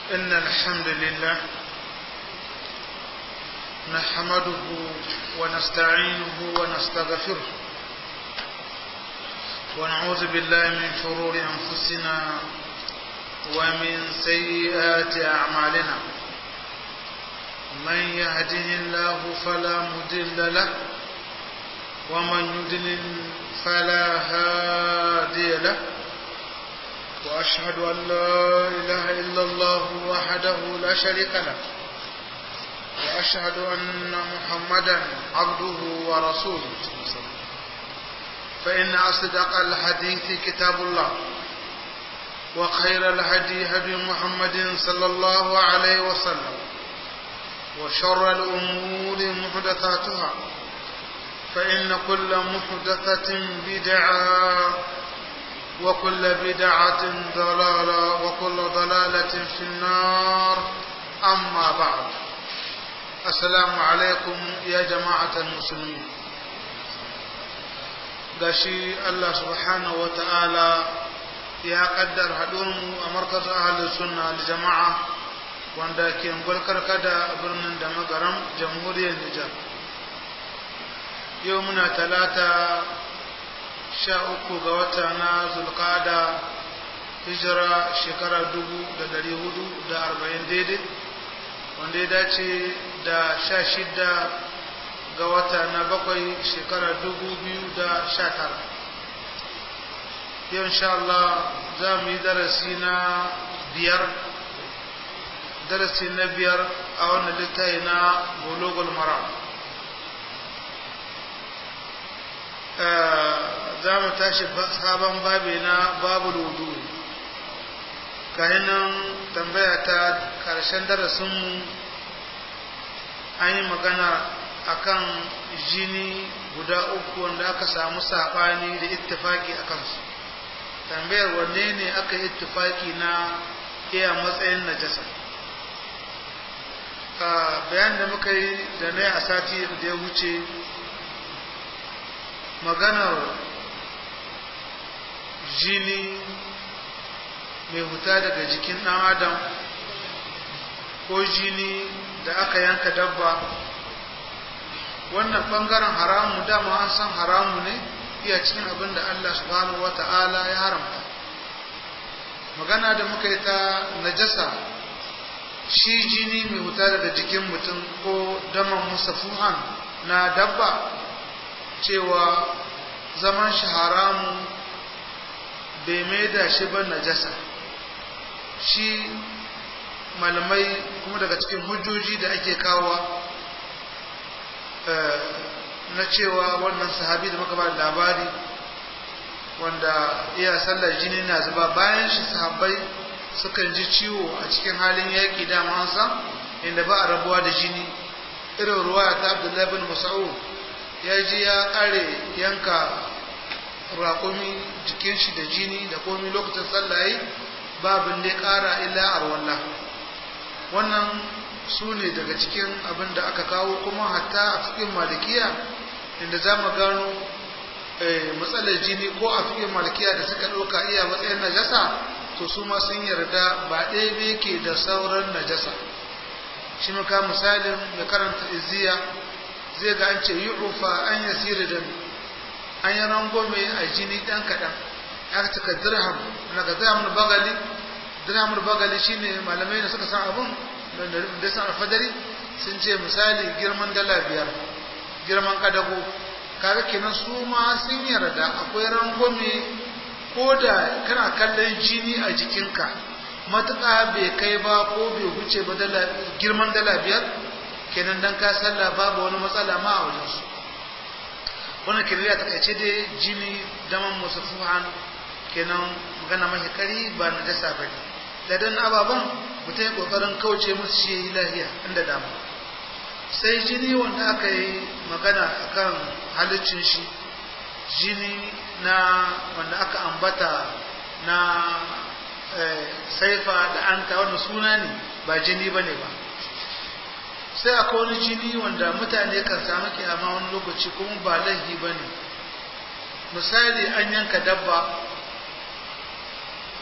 إن الحمد لله نحمده ونستعينه ونستغفره ونعوذ بالله من شرور أنفسنا ومن سيئات أعمالنا من يهده الله فلا مضل له ومن يضلل فلا هادي له وأشهد أن لا إله إلا الله وحده لا شريك له وأشهد أن محمدا عبده ورسوله فإن أصدق الحديث كتاب الله وخير الهدي هدي محمد صلى الله عليه وسلم وشر الأمور محدثاتها فإن كل محدثة بدعة وكل بدعة ضلالة وكل ضلالة في النار أما بعد السلام عليكم يا جماعة المسلمين gashi Allah subhanahu wa ta'ala ya kaddar haɗuwarmu a markazin ahalin sunna da jama'a wanda ke karkada a birnin da magaram jamhuriyar Nijar. Yau muna talata sha uku ga wata na zulkada hijira shekara dubu da dari hudu da arba'in daidai wanda ya dace da sha shida ga wata na bakwai shekara dubu biyu da sha tara yau insha Allah za mu yi darasi na biyar darasi na biyar a wannan littafi na bulogul mara za mu tashi sabon babi na babu wudu kahinan tambaya ta karshen darasinmu an yi magana akan jini guda uku wanda aka samu saɓani da ittifaki a kansu tambayar wanne ne aka yi ittifaki na iya matsayin najasa bayan da muka yi da na a sati da ya wuce maganar jini mai huta daga jikin ɗan adam ko jini da aka yanka dabba wannan ɓangaren haramu dama an san haramu ne iya cikin abin da Allah subhanahu wa ta'ala ya haramta magana da muka yi ta najasa shi jini mai huta daga jikin mutum ko daman musafuhan na dabba cewa zaman shi haramu bai mai da shi ba najasa shi malamai kuma daga cikin hujjoji da ake kawo na cewa wannan sahabi da muka ba labari wanda iya sallar jini na zuba bayan shi sahabbai sukan ji ciwo a cikin halin yaƙi dama an san inda ba a rabuwa da jini irin ruwa ta abdullahi bin musa'ud ya ji ya ƙare yanka raƙumi jikin shi da jini da komi lokacin sallaye babin da ƙara illa arwalla wannan su ne daga cikin abin da aka kawo kuma hatta a cikin malikiya inda za mu gano matsalar jini ko a cikin malikiya da suka ɗauka iya matsayin najasa to su ma sun yarda ba ɗaya ne ke da sauran najasa shi muka misalin da karanta izziya zai ga an ce yi rufa an yasiri da an yi rangome a jini ɗan kaɗan ya cika dirham na ga dirham bagali dirham bagali shine malamai da suka san abun da san alfadari sun ce misali girman dala biyar girman kadago kaga kenan su ma sun yarda akwai rangome ko da kana kallon jini a jikinka matuƙa bai kai ba ko bai huce ba girman dala biyar kenan dan ka sallah babu wani matsala ma a wajensu wannan kirliya ta kaice dai jini daman musafuhan kenan magana mahi kari ba na dasa ba ne da dan ababen mutum ya kokarin kauce musu shi yi lahiya inda dama sai jini wanda aka yi magana akan halicin shi jini na wanda aka ambata na saifa da anta wanda suna ne ba jini ba ne ba sai akwai wani jini wanda mutane kan samu kiyama wani lokaci kuma ba laifi ba ne misali an yanka dabba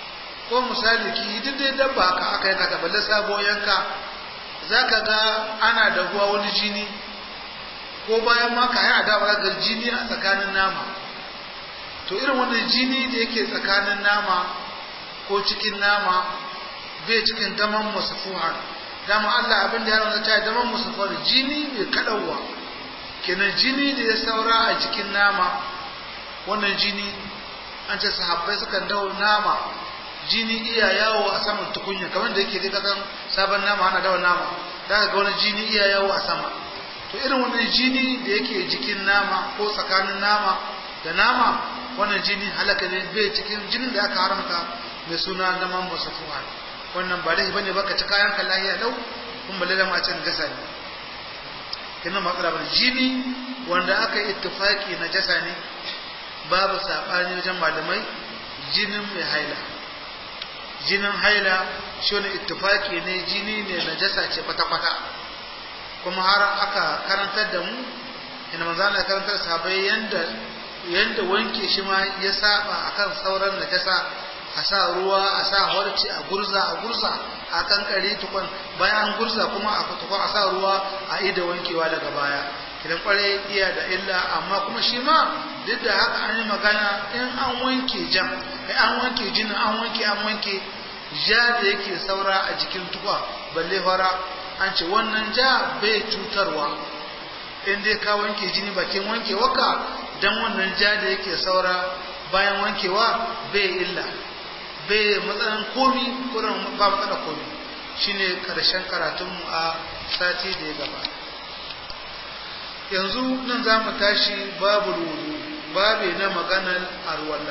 ko misali ki duk dai dabba haka aka yanka ta balle sabo yanka zaka ga ana da ruwa wani jini ko bayan ma ka yana da ga jini a tsakanin nama to irin wannan jini da yake tsakanin nama ko cikin nama bai cikin daman musafuhan dama Allah abin da ya rana ta daman musafar jini mai kadawa kenan jini da ya saura a cikin nama wannan jini an ce sahabbai sukan dawo nama jini iya yawo a saman tukunya kamar da yake dai kasan sabon nama ana dawo nama da ga wani jini iya yawo a sama to irin wannan jini da yake jikin nama ko tsakanin nama da nama wannan jini halaka ne bai cikin jinin da aka haramta mai suna naman musafuhan wannan ba laifi bane baka ci kayan ka lahiya lau kun balle da macen gasa ne kina matsala bane jini wanda aka yi ittifaki na jasa ne babu sabani wajen malamai jinin mai haila jinin haila shi wani ittifaki ne jini ne na jasa ce kwata-kwata kuma har aka karantar da mu ina manzo Allah karantar sahabbai yanda yanda wanke shi ma ya saba akan sauran najasa a sa ruwa a sa warci a gurza a gurza a kankare tukun bayan an gurza kuma a tukun a sa ruwa a ida wankewa daga baya kidan kware iya da illa amma kuma shi ma duk da haka an yi magana in an wanke jam an wanke jinin an wanke an wanke ja da yake saura a jikin tukwa balle fara an ce wannan ja bai cutarwa in dai ka wanke jini bakin wankewarka dan wannan ja da yake saura bayan wankewa bai illa bai matsalan komi ko ba matsala komi shine karshen karatunmu a sati da ya gaba yanzu nan za mu tashi babu wudu babe na maganar arwala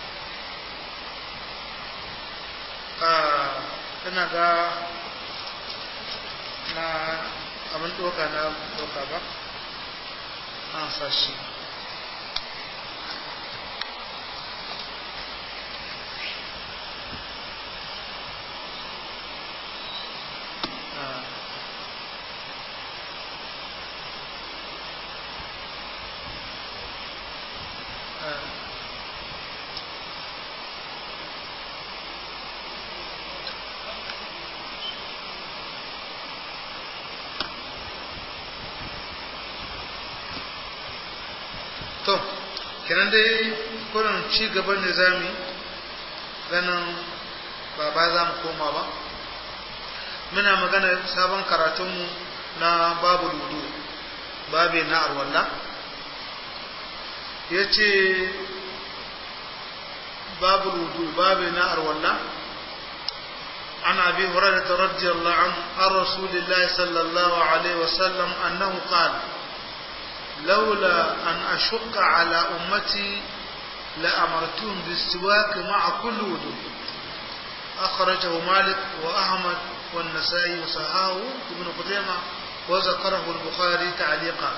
ina ga na abin doka na doka ba an sashi to kenan dai kurin ci gaban da zamu yi ganin ba ba za mu koma ba muna magana sabon karatunmu na babu ludu babe na arwalla ya ce babu ludu babe na arwalla عن أبي هريرة رضي الله عنه عن رسول الله صلى الله عليه وسلم أنه قال لولا أن أشق على أمتي لأمرتهم بالسواك مع كل وضوء أخرجه مالك وأحمد والنسائي وصححه ابن قدامة وذكره البخاري تعليقا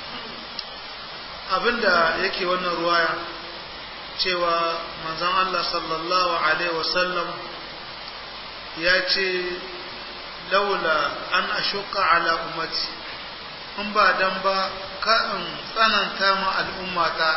abinda yake wannan ruwaya cewa manzon Allah sallallahu alaihi wasallam ya ce laula an ashuka ala ummati in ba dan ba ka in tsananta ma al'ummata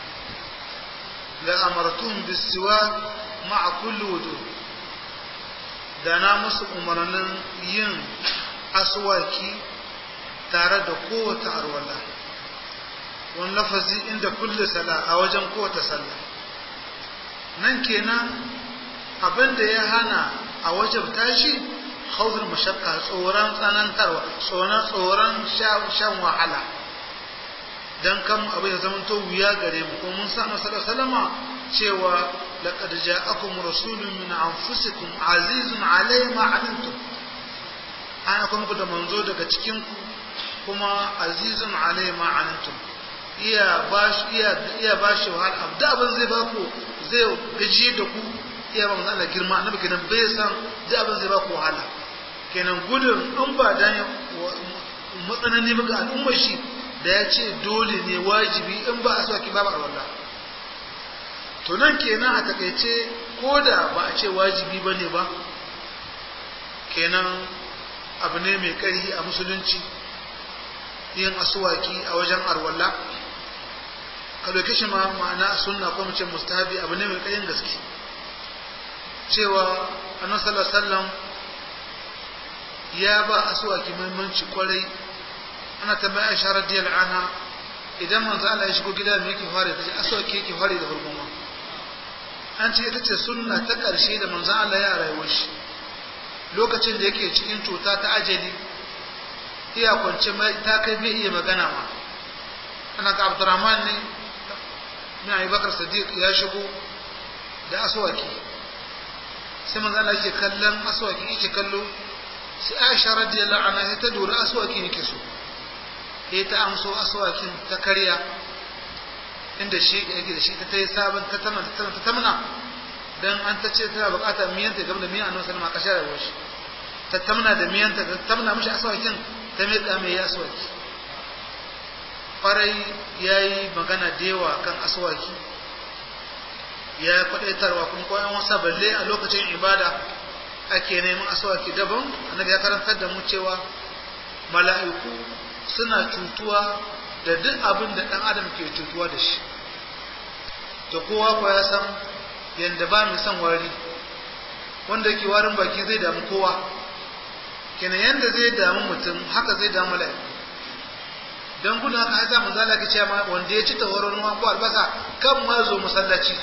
la amartum bisiwa ma'a kulli wudu da na musu umarnin yin aswaki tare da kowace arwala wani lafazi inda kulle sala a wajen kowace sallah nan kenan abin da ya hana a wajen tashi khawful mashaqqa tsoron tsanantarwa tsoron tsoron shan wahala dan kam abu ya zama to wuya gare mu ko mun san sallallahu salama cewa laqad ja'akum rasulun min anfusikum azizun alayhi ma anantum ana kuma ku da manzo daga cikin ku kuma azizun alayhi ma anantum iya bashi iya iya bashi wahala da abin zai ba ku zai gaji da ku iya ba Allah girma annabi kenan bai san da abin zai ba ku wahala kenan gudun in ba dan matsanani ba ga al'ummar shi da ya ce dole ne wajibi in ba a so ki babu alwala to nan kenan a takaice ko da ba a ce wajibi ba ne ba kenan abu ne mai ƙarfi a musulunci yin asuwaki a wajen arwalla ka ɗauke shi ma ma'ana sunna ko mace mustahabi abu ne mai ƙarfin gaske cewa annabi sallallahu alaihi wasallam ya ba aswaki muhimmanci kwarai ana tambaya Aisha radiyallahu anha idan manzo Allah ya shigo gida me yake fara tace aswaki yake fara da farkon an ce ita ce sunna ta ƙarshe da manzo Allah ya rayuwar shi lokacin da yake cikin cuta ta ajali iya kwance mai ta kai bai iya magana ma ana ga Abdurrahman ne na Abubakar Sadiq ya shigo da aswaki sai manzo Allah yake kallon aswaki yake kallo sai Aisha radiyallahu anha sai ta dora aswaki yake so sai ta amso aswakin ta karya inda shi yake da shi ta tayi sabon ta tamna ta ta tamna dan an ta ce tana bukatar miyanta game da miyan Annabi sallallahu alaihi wasallam a kashe shi ta tamna da miyanta ta tamna mishi aswakin ta mai da mai aswaki farai yayi magana da yawa kan aswaki ya kwadaitarwa kuma koyan wasa balle a lokacin ibada ake neman aswaki daban annabi ya karantar da mu cewa mala'iku suna cutuwa da duk abin da ɗan adam ke cutuwa da shi to kowa ko ya san yadda ba mu san wari wanda yake warin baki zai damu kowa kenan yadda zai damu mutum haka zai damu mala'iku don gudun haka hasa mun zala ka cewa wanda ya ci tawaron ruwa ko albasa kan ma zo masallaci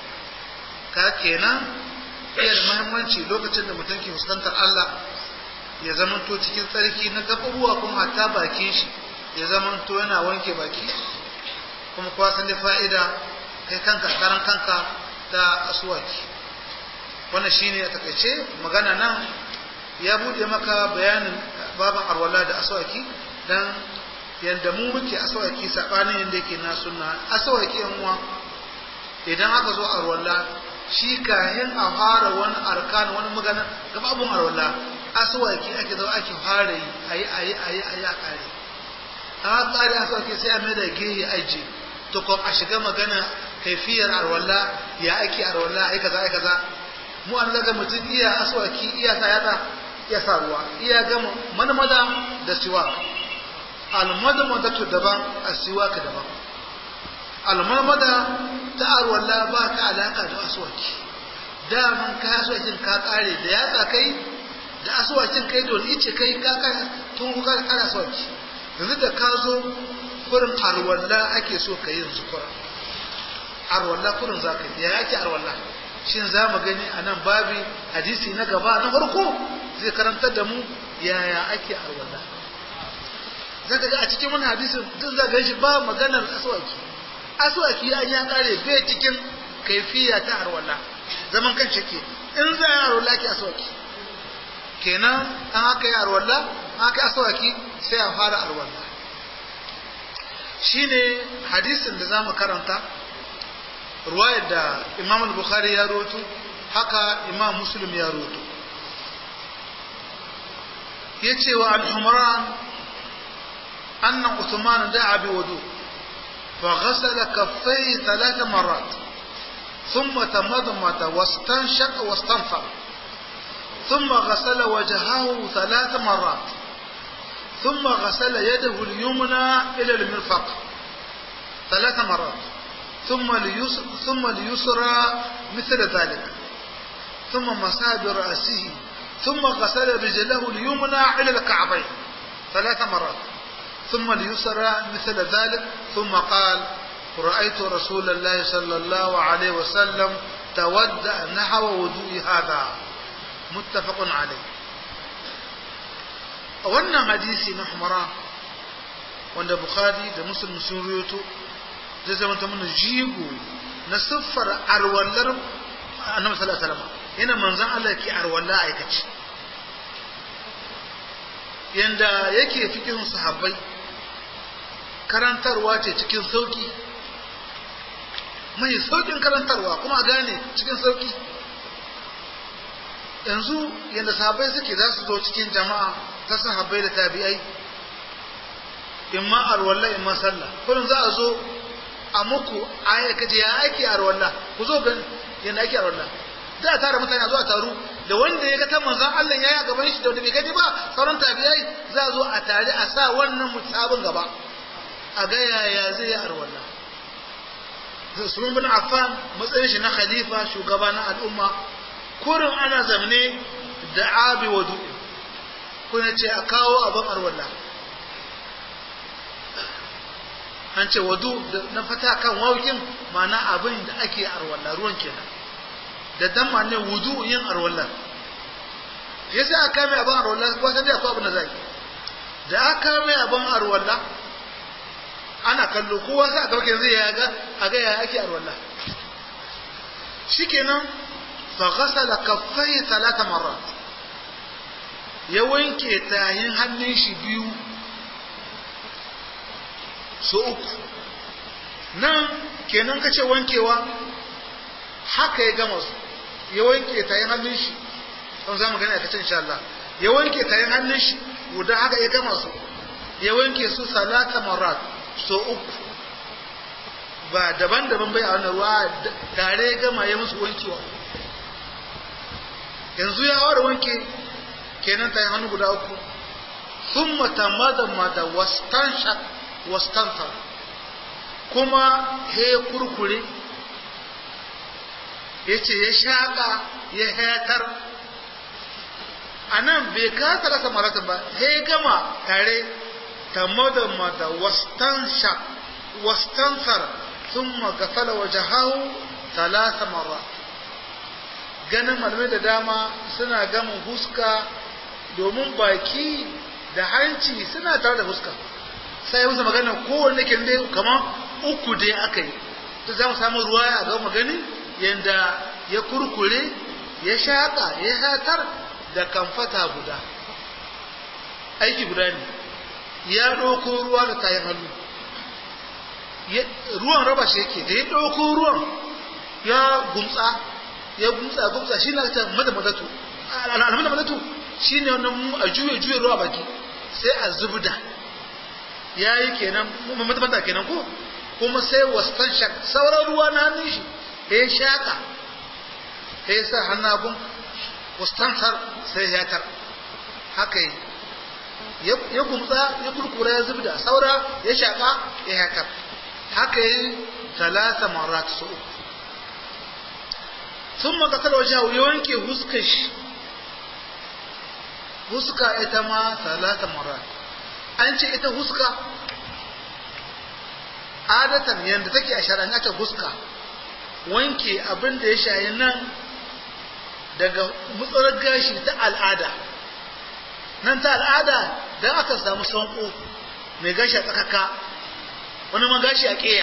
ka kenan iya da muhimmanci lokacin da mutum ke fuskantar Allah ya zamanto cikin tsarki na gaɓaɓuwa kuma hatta bakin shi ya zamanto yana wanke baki kuma kuwa san da fa'ida kai kanka karan kanka da asuwaki wannan shine a takaice magana nan ya buɗe maka bayanin baban arwala da aswaki dan yanda mu muke aswaki sabanin yanda yake na sunna aswaki yan uwa idan aka zo arwala shi kayan a fara wani arkan wani magana gababun arwala aswaki ake zo ake fara yi ayi ayi ayi ayi a kare a kare aswaki sai a mai da gehe aji to ko a shiga magana kaifiyar arwala ya ake arwala ai kaza ai kaza mu an daga mutum iya aswaki iya sa yada iya sa ruwa iya gama manmada da siwak almadmada to daban asiwak daban almadmada ta arwala ba ka alaka da aswaki daman ka aswakin ka kare da yatsa kai da aswakin kai don ice kai ka kai tun ka kara aswaki yanzu da ka zo kurin arwala ake so ka yi yanzu kurin arwala kurin za ka yi ya ake arwala shin za mu gani a nan babi hadisi na gaba na farko zai karantar da mu yaya ake arwala za ka ga a cikin wani hadisin duk za ga shi ba maganar aswaki aswaki ya ya kare bai cikin kaifiya ta arwala zaman kan shi ke in za a yi arwala ke aswaki kenan an haka yi arwala an haka aswaki sai a fara arwala shine hadisin da za mu karanta ruwayar da imam al-bukhari ya roto haka imam muslim ya roto ya ce wa al-humran anna uthman da'a bi wudu fa ghasala kaffai thalath marrat thumma tamadmata wastanshaqa wastanfa ثم غسل وجهه ثلاث مرات ثم غسل يده اليمنى إلى المرفق ثلاث مرات ثم ليسر ثم ليسرى مثل ذلك ثم مسح برأسه ثم غسل رجله اليمنى إلى الكعبين ثلاث مرات ثم ليسرى مثل ذلك ثم قال رأيت رسول الله صلى الله عليه وسلم تودأ نحو وضوء هذا متفق عليه wannan hadisi na humara wanda bukhari da muslim sun ruyoto zai zama ta mana jigo na siffar arwallar annabi sallallahu alaihi wasallam yana manzon Allah ke arwalla aikaci yanda yake cikin sahabbai karantarwa ce cikin sauki mai saukin karantarwa kuma a gane cikin sauki yanzu yanda sahabbai suke za su zo cikin jama'a ta sahabbai da tabi'ai imma arwalla imma sallah kullum za a zo a muku aya kace ya ake arwalla ku zo gani yanda ake arwalla da tare mutane a zo a taru da wanda ya ga ta manzon Allah yayi a gaban shi da wanda bai gani ba sauran tabi'ai za a zo a tare a sa wannan mutabin gaba a ga yaya zai yi arwalla Usman bin Affan matsayin shi na khalifa shugaba na al'umma kurin ana zamne da abi wadu kuna ce a kawo abin arwalla an ce wadu na fata kan waukin mana abin da ake arwalla ruwan kenan da damma ne wudu yin arwalla ya sai aka mai abin arwalla ko san da akwai abin da zai da aka mai abin arwalla ana kallo kowa sai aka baka zai ya ga a ga ya ake arwalla shikenan fa ghasala kaffai talata marrat ya wanke tayin hannun shi biyu so uku nan kenan kace wankewa haka ya gama su ya wanke tayin hannun shi don za mu gani a kacin insha Allah ya wanke tayin hannun shi guda haka ya gama su ya wanke su salata marat so uku ba daban-daban bai a wannan ruwa tare ya gama ya musu wankewa yanzu ya ware wanke kenan tayin hannu guda uku sun mata mada wastanshak wastantar kuma he kurkure ya ce ya shaƙa ya hayatar a nan bai kasa rasa maratan ba he gama tare ta madama da wastansar sun magasala waje hau talata mara ganin malamai da dama suna gama huska domin baki da hanci suna tare da huska sai musu magana kowanne ke dai kamar uku dai aka yi to za mu samu ruwa a ga magani yanda ya kurkure ya shaƙa ya hatar da kamfata guda aiki guda ne ya ɗauko ruwa da kayan hannu ruwan raba shi yake da ya ɗauko ruwan ya gumtsa ya gumtsa gumtsa shi na ta mada madatu al'amada madatu shi ne wannan a juye juye ruwa baki sai a zubda ya yi kenan mata kenan ko kuma sai wastan shak sauran ruwa na hannun shi ya shaka ya sa hannun wastantar sai ya tar haka yi ya gumtsa ya kurkura ya zubda saura ya shaka ya yakar haka yi talata marat su uku sun makasar waje ya wanke huskar shi huska ita ma talata marat an ce ita huska adatan yadda take a shari'a ta huska wanke abin da ya shayi nan daga mutsarar gashi ta al'ada nan ta al'ada don aka samu sanko mai gashi a tsakaka wani ma gashi a ƙeya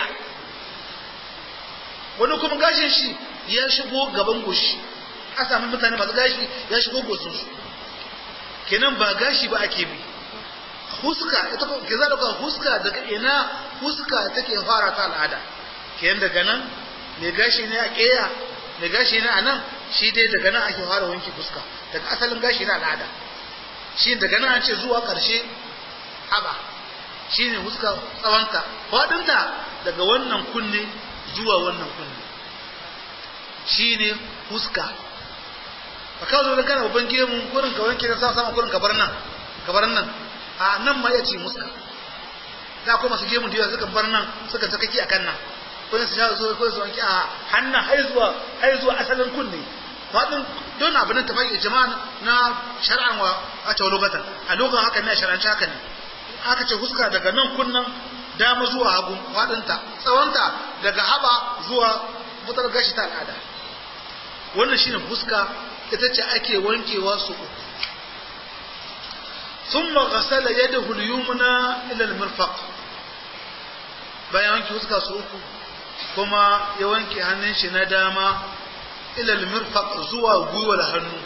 wani kuma gashin shi ya shigo gaban goshi a sami mutane masu gashi ya shigo goshinsu kenan ba gashi ba ake bi huska ita ko ke zaka ka huska daga ina huska take fara ta al'ada kenan daga nan mai gashi ne a keya mai gashi ne a nan shi dai daga nan ake fara wanki fuska daga asalin gashi na al'ada shi daga nan an ce zuwa karshe haba shi ne huska tsawonta faɗinta daga wannan kunne zuwa wannan kunne shi ne huska ba kawo zo da kana babban gemu kurin ka wanke na sama sama kurin ka bar nan ka bar nan a nan ma ya ce muska da akwai masu gemun da suka bar nan suka ta kaki akan nan ko su sha zo ko su wanki a hannun har zuwa har zuwa asalin kunne fadin don abin da tafaki jama'a na shar'an wa a ta lokacin a lokacin haka ne shar'an haka ne aka ce huska daga nan kunnan dama zuwa hagu fadinta tsawonta daga haba zuwa mutar gashi ta al'ada wannan shine huska ita ce ake wankewa su uku ثم غسل يده اليمنى الى المرفق bayan wanke fuska su uku kuma ya wanke hannun shi na dama ila almirfaq zuwa gwiwar hannu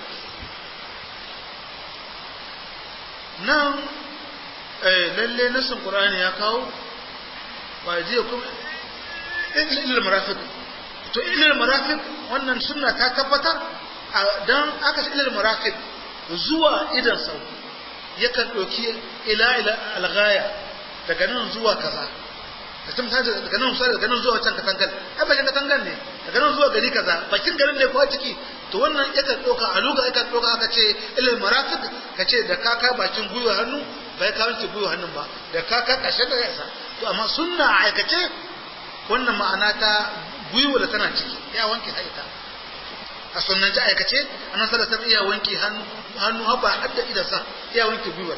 nan eh lalle nasin qur'ani ya kawo ba je kuma ila marafiq to ila marafiq wannan sunna ta tabbatar dan aka ce ila marafiq zuwa idan sau yakan ɗauki ila ila alghaya daga nan zuwa kaza ka san misali daga nan misali daga nan zuwa can katangal ai bakin katangal ne daga nan zuwa gari kaza bakin garin ne ko ciki to wannan yakan ɗauka a luga yakan ɗauka aka ce ilal marafiq ka ce da kaka bakin gwiwa hannu bai ka wanke gwiwa hannun ba da kaka ƙarshen da yasa to amma sunna a aikace wannan ma'ana ta gwiwa da tana ciki ya wanke haita a sunan ji aikace annan sallallahu iya wanke hannu hannu haba hadda idansa iya wanke gwiwar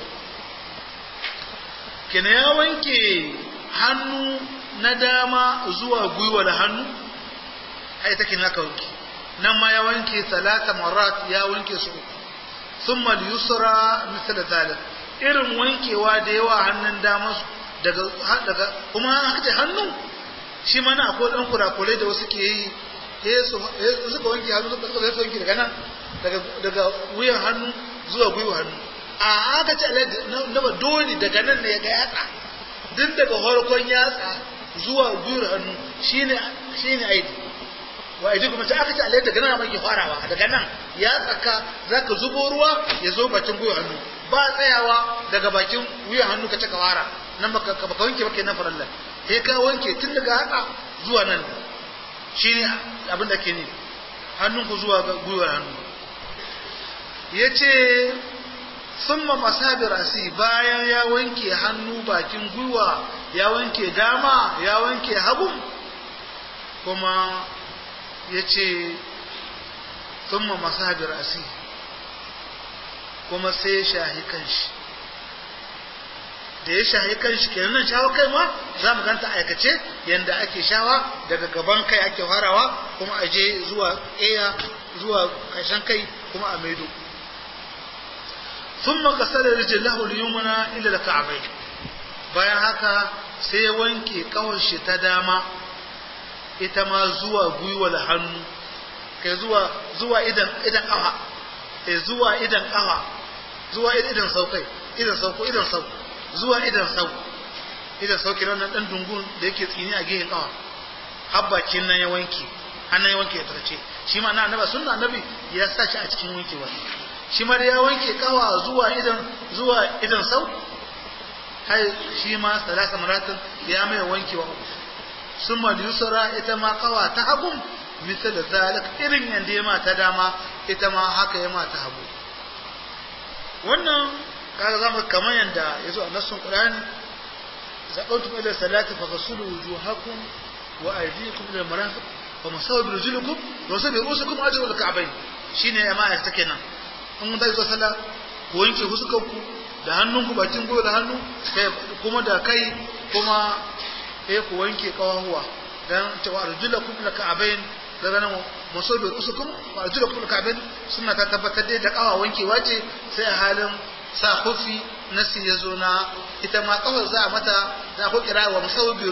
kina ya wanke hannu na dama zuwa gwiwar hannu ai take naka wanke nan ma ya wanke talata marat ya wanke su thumma al-yusra misal zalik irin wankewa da yawa hannun dama daga daga kuma haka hannu shi ma na akwai dan kurakurai da wasu ke yi suka wanke hannu suka suka zai wanke daga nan daga wuyan hannu zuwa gwiwa hannu a haka ce na ba dole daga nan ne ga yatsa duk daga farkon yatsa zuwa gwiwar hannu shine shine aidi wa aidi kuma sai aka ce alai daga nan mai farawa daga nan ya tsaka zaka zubo ruwa ya zo bakin gwiwar hannu ba tsayawa daga bakin wuyan hannu ka cika wara nan baka baka wanke baka na farallan sai ka wanke tun daga haka zuwa nan shine abin da ke ne hannunku zuwa gwiwar hannu yace summa masabi rasi bayan ya wanke hannu bakin gwiwa ya wanke dama ya wanke hagu kuma ya ce summa masabi rasi kuma sai shahi kanshi da ya shahi kanshi kenan nan shawa kai ma za mu ganta aikace yanda ake shawa daga gaban kai ake farawa kuma aje zuwa eya zuwa ƙarshen kai kuma a maido ثم غسل رجله اليمنى الى الكعبين bayan haka sai ya wanke kawar shi ta dama ita ma zuwa gwiwar hannu kai zuwa zuwa idan idan kafa eh zuwa idan kafa zuwa idan saukai idan sauko idan sauko zuwa idan sauko idan sauki nan dan dungun da yake tsini a gehen kafa habbakin nan ya wanke hannun ya wanke ya tarce shi ma na annabi sunna annabi ya sa shi a cikin wankewa shi ma da ya wanke kawa zuwa idan zuwa idan sau hai shi ma salasa maratin ya mai wankewa sun ma yusra ita ma kawa ta hagun misal zalik irin yanda ya ma ta dama ita ma haka ya ma ta hagu wannan kaga zamu kamar yanda yazo a nassun qur'ani zaqawtum ila salati faghsulu wujuhakum wa aydiyakum ila marafiq wa masawu bi rijlikum wa sabi rusukum ajru al-ka'bayn shine ya ma ta kenan in mun tashi sallah ku wanke fuskarku da hannunku bakin goyo da hannu kai kuma da kai kuma eh ku wanke kawahuwa dan cewa arjulakum la ka'bayn daga nan masobi usukum wa arjulakum la ka'bayn sunna ta tabbatar da kawa wankewa ce sai a halin sa hufi nasi ya zo na ita ma kawar za a mata da ku kira wa masobi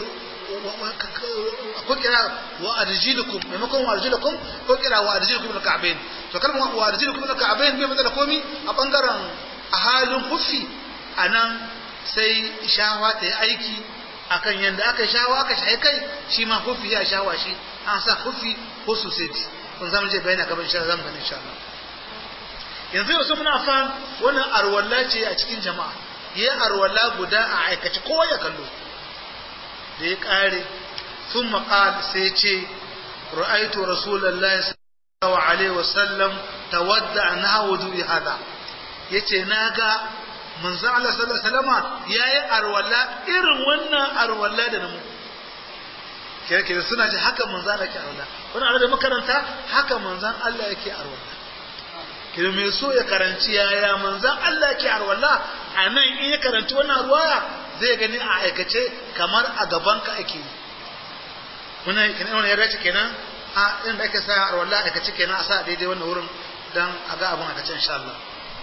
ko kira wa arjilukum maimakon wa arjilukum ko kira wa arjilukum al ka'bayn to kalmar wa arjilukum al ka'bayn bai matsala komi a bangaren a halin kufi anan sai shawa ta yi aiki akan yanda aka shawa aka shaye kai shi ma kufi ya shawa shi an sa kufi ko society kun zamu je bayani gaban insha Allah zamu gani insha Allah yanzu yau muna fan wannan arwalla ce a cikin jama'a yi arwalla guda a aikace kowa ya kallo da ya ƙare sun maƙal sai ce ra'aitu rasulallah sallallahu alaihi wasallam tawadda na wudu hada yace na ga manzo Allah sallallahu alaihi wasallama yayi arwala irin wannan arwala da namu kire kire suna ji haka manzo Allah yake arwala wannan arwala da makaranta haka manzon Allah yake arwala kire me so ya karanci yaya manzon Allah yake arwala anan in ya karanci wannan ruwaya zai gani a aikace kamar a gabanka ake yi wannan kenan ya dace kenan a inda ake sa a wallahi aikace kenan a sa daidai wannan wurin dan a ga abin aikace insha Allah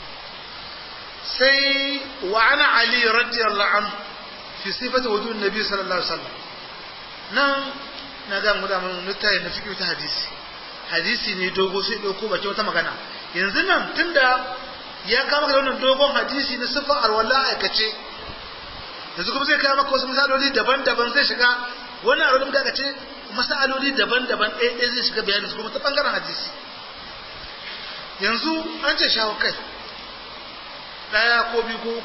sai wa ana ali radiyallahu anhu fi sifati wudu nabi sallallahu alaihi wasallam nan na ga mu da mun littafi na fiqh ta hadisi hadisi ne dogo sai dauko bace wata magana yanzu nan tunda ya kama da wannan dogon hadisi na sifar arwala aikace yanzu kuma zai kawo maka wasu misaloli daban-daban zai shiga wannan a rurin daga ce misaloli daban-daban ɗaya ɗaya zai shiga bayanin su kuma ta ɓangaren hadisi yanzu an ce shawo kai ɗaya ko biyu ko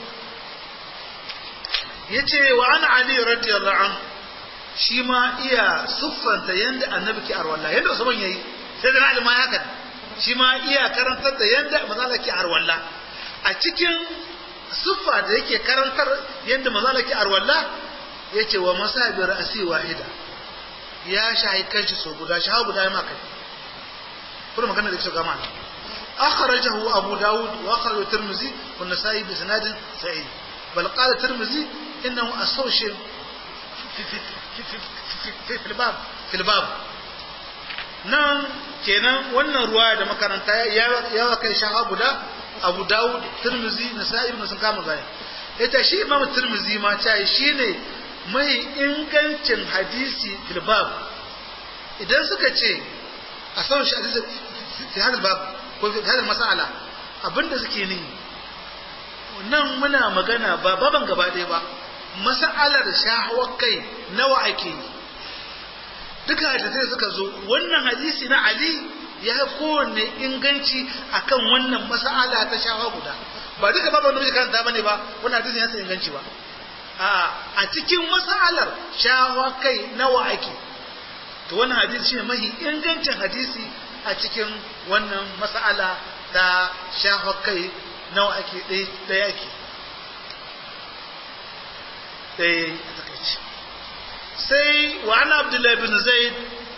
ya ce wa an ali radiyallahu an shi ma iya siffanta yadda annabi ke arwalla yadda usman yayi sai da ali ma ya haka shi ma iya karantar da yadda manzala ke arwalla a cikin siffa da yake karantar yadda manzala ke arwalla yace wa masabi ra'si wahida ya shahi kanshi so guda shaha guda ma kai kuma magana da ke gama akhrajahu abu daud wa akhrajahu tirmidhi wa nasa'i bi sanadin sahih bal qala tirmidhi innahu asawshi fi fi fi fi fi bab fi bab nan kenan wannan ruwa da makaranta ya ya kai shaha guda abu daud tirmidhi nasa'i ibn sun kama gani ita shi imam tirmidhi ma ta shine mai ingancin hadisi fil bab idan suka ce a sauran shi hadisi fi hadal bab ko fi hadal mas'ala abinda suke ni nan muna magana ba baban gaba ɗaya ba mas'alar shahawar kai nawa ake yi duka hadisai suka zo wannan hadisi na ali ya kowanne inganci akan wannan mas'ala ta shahawa guda ba duka baban da muke karanta bane ba wannan hadisi ya san inganci ba a cikin mas'alar shahawa kai nawa ake to wannan hadisi shine mahi ingancin hadisi a cikin wannan mas'ala ta shafa kai nawa ake ɗaya ake ɗaya a takaici sai wa ana abdullahi bin zaid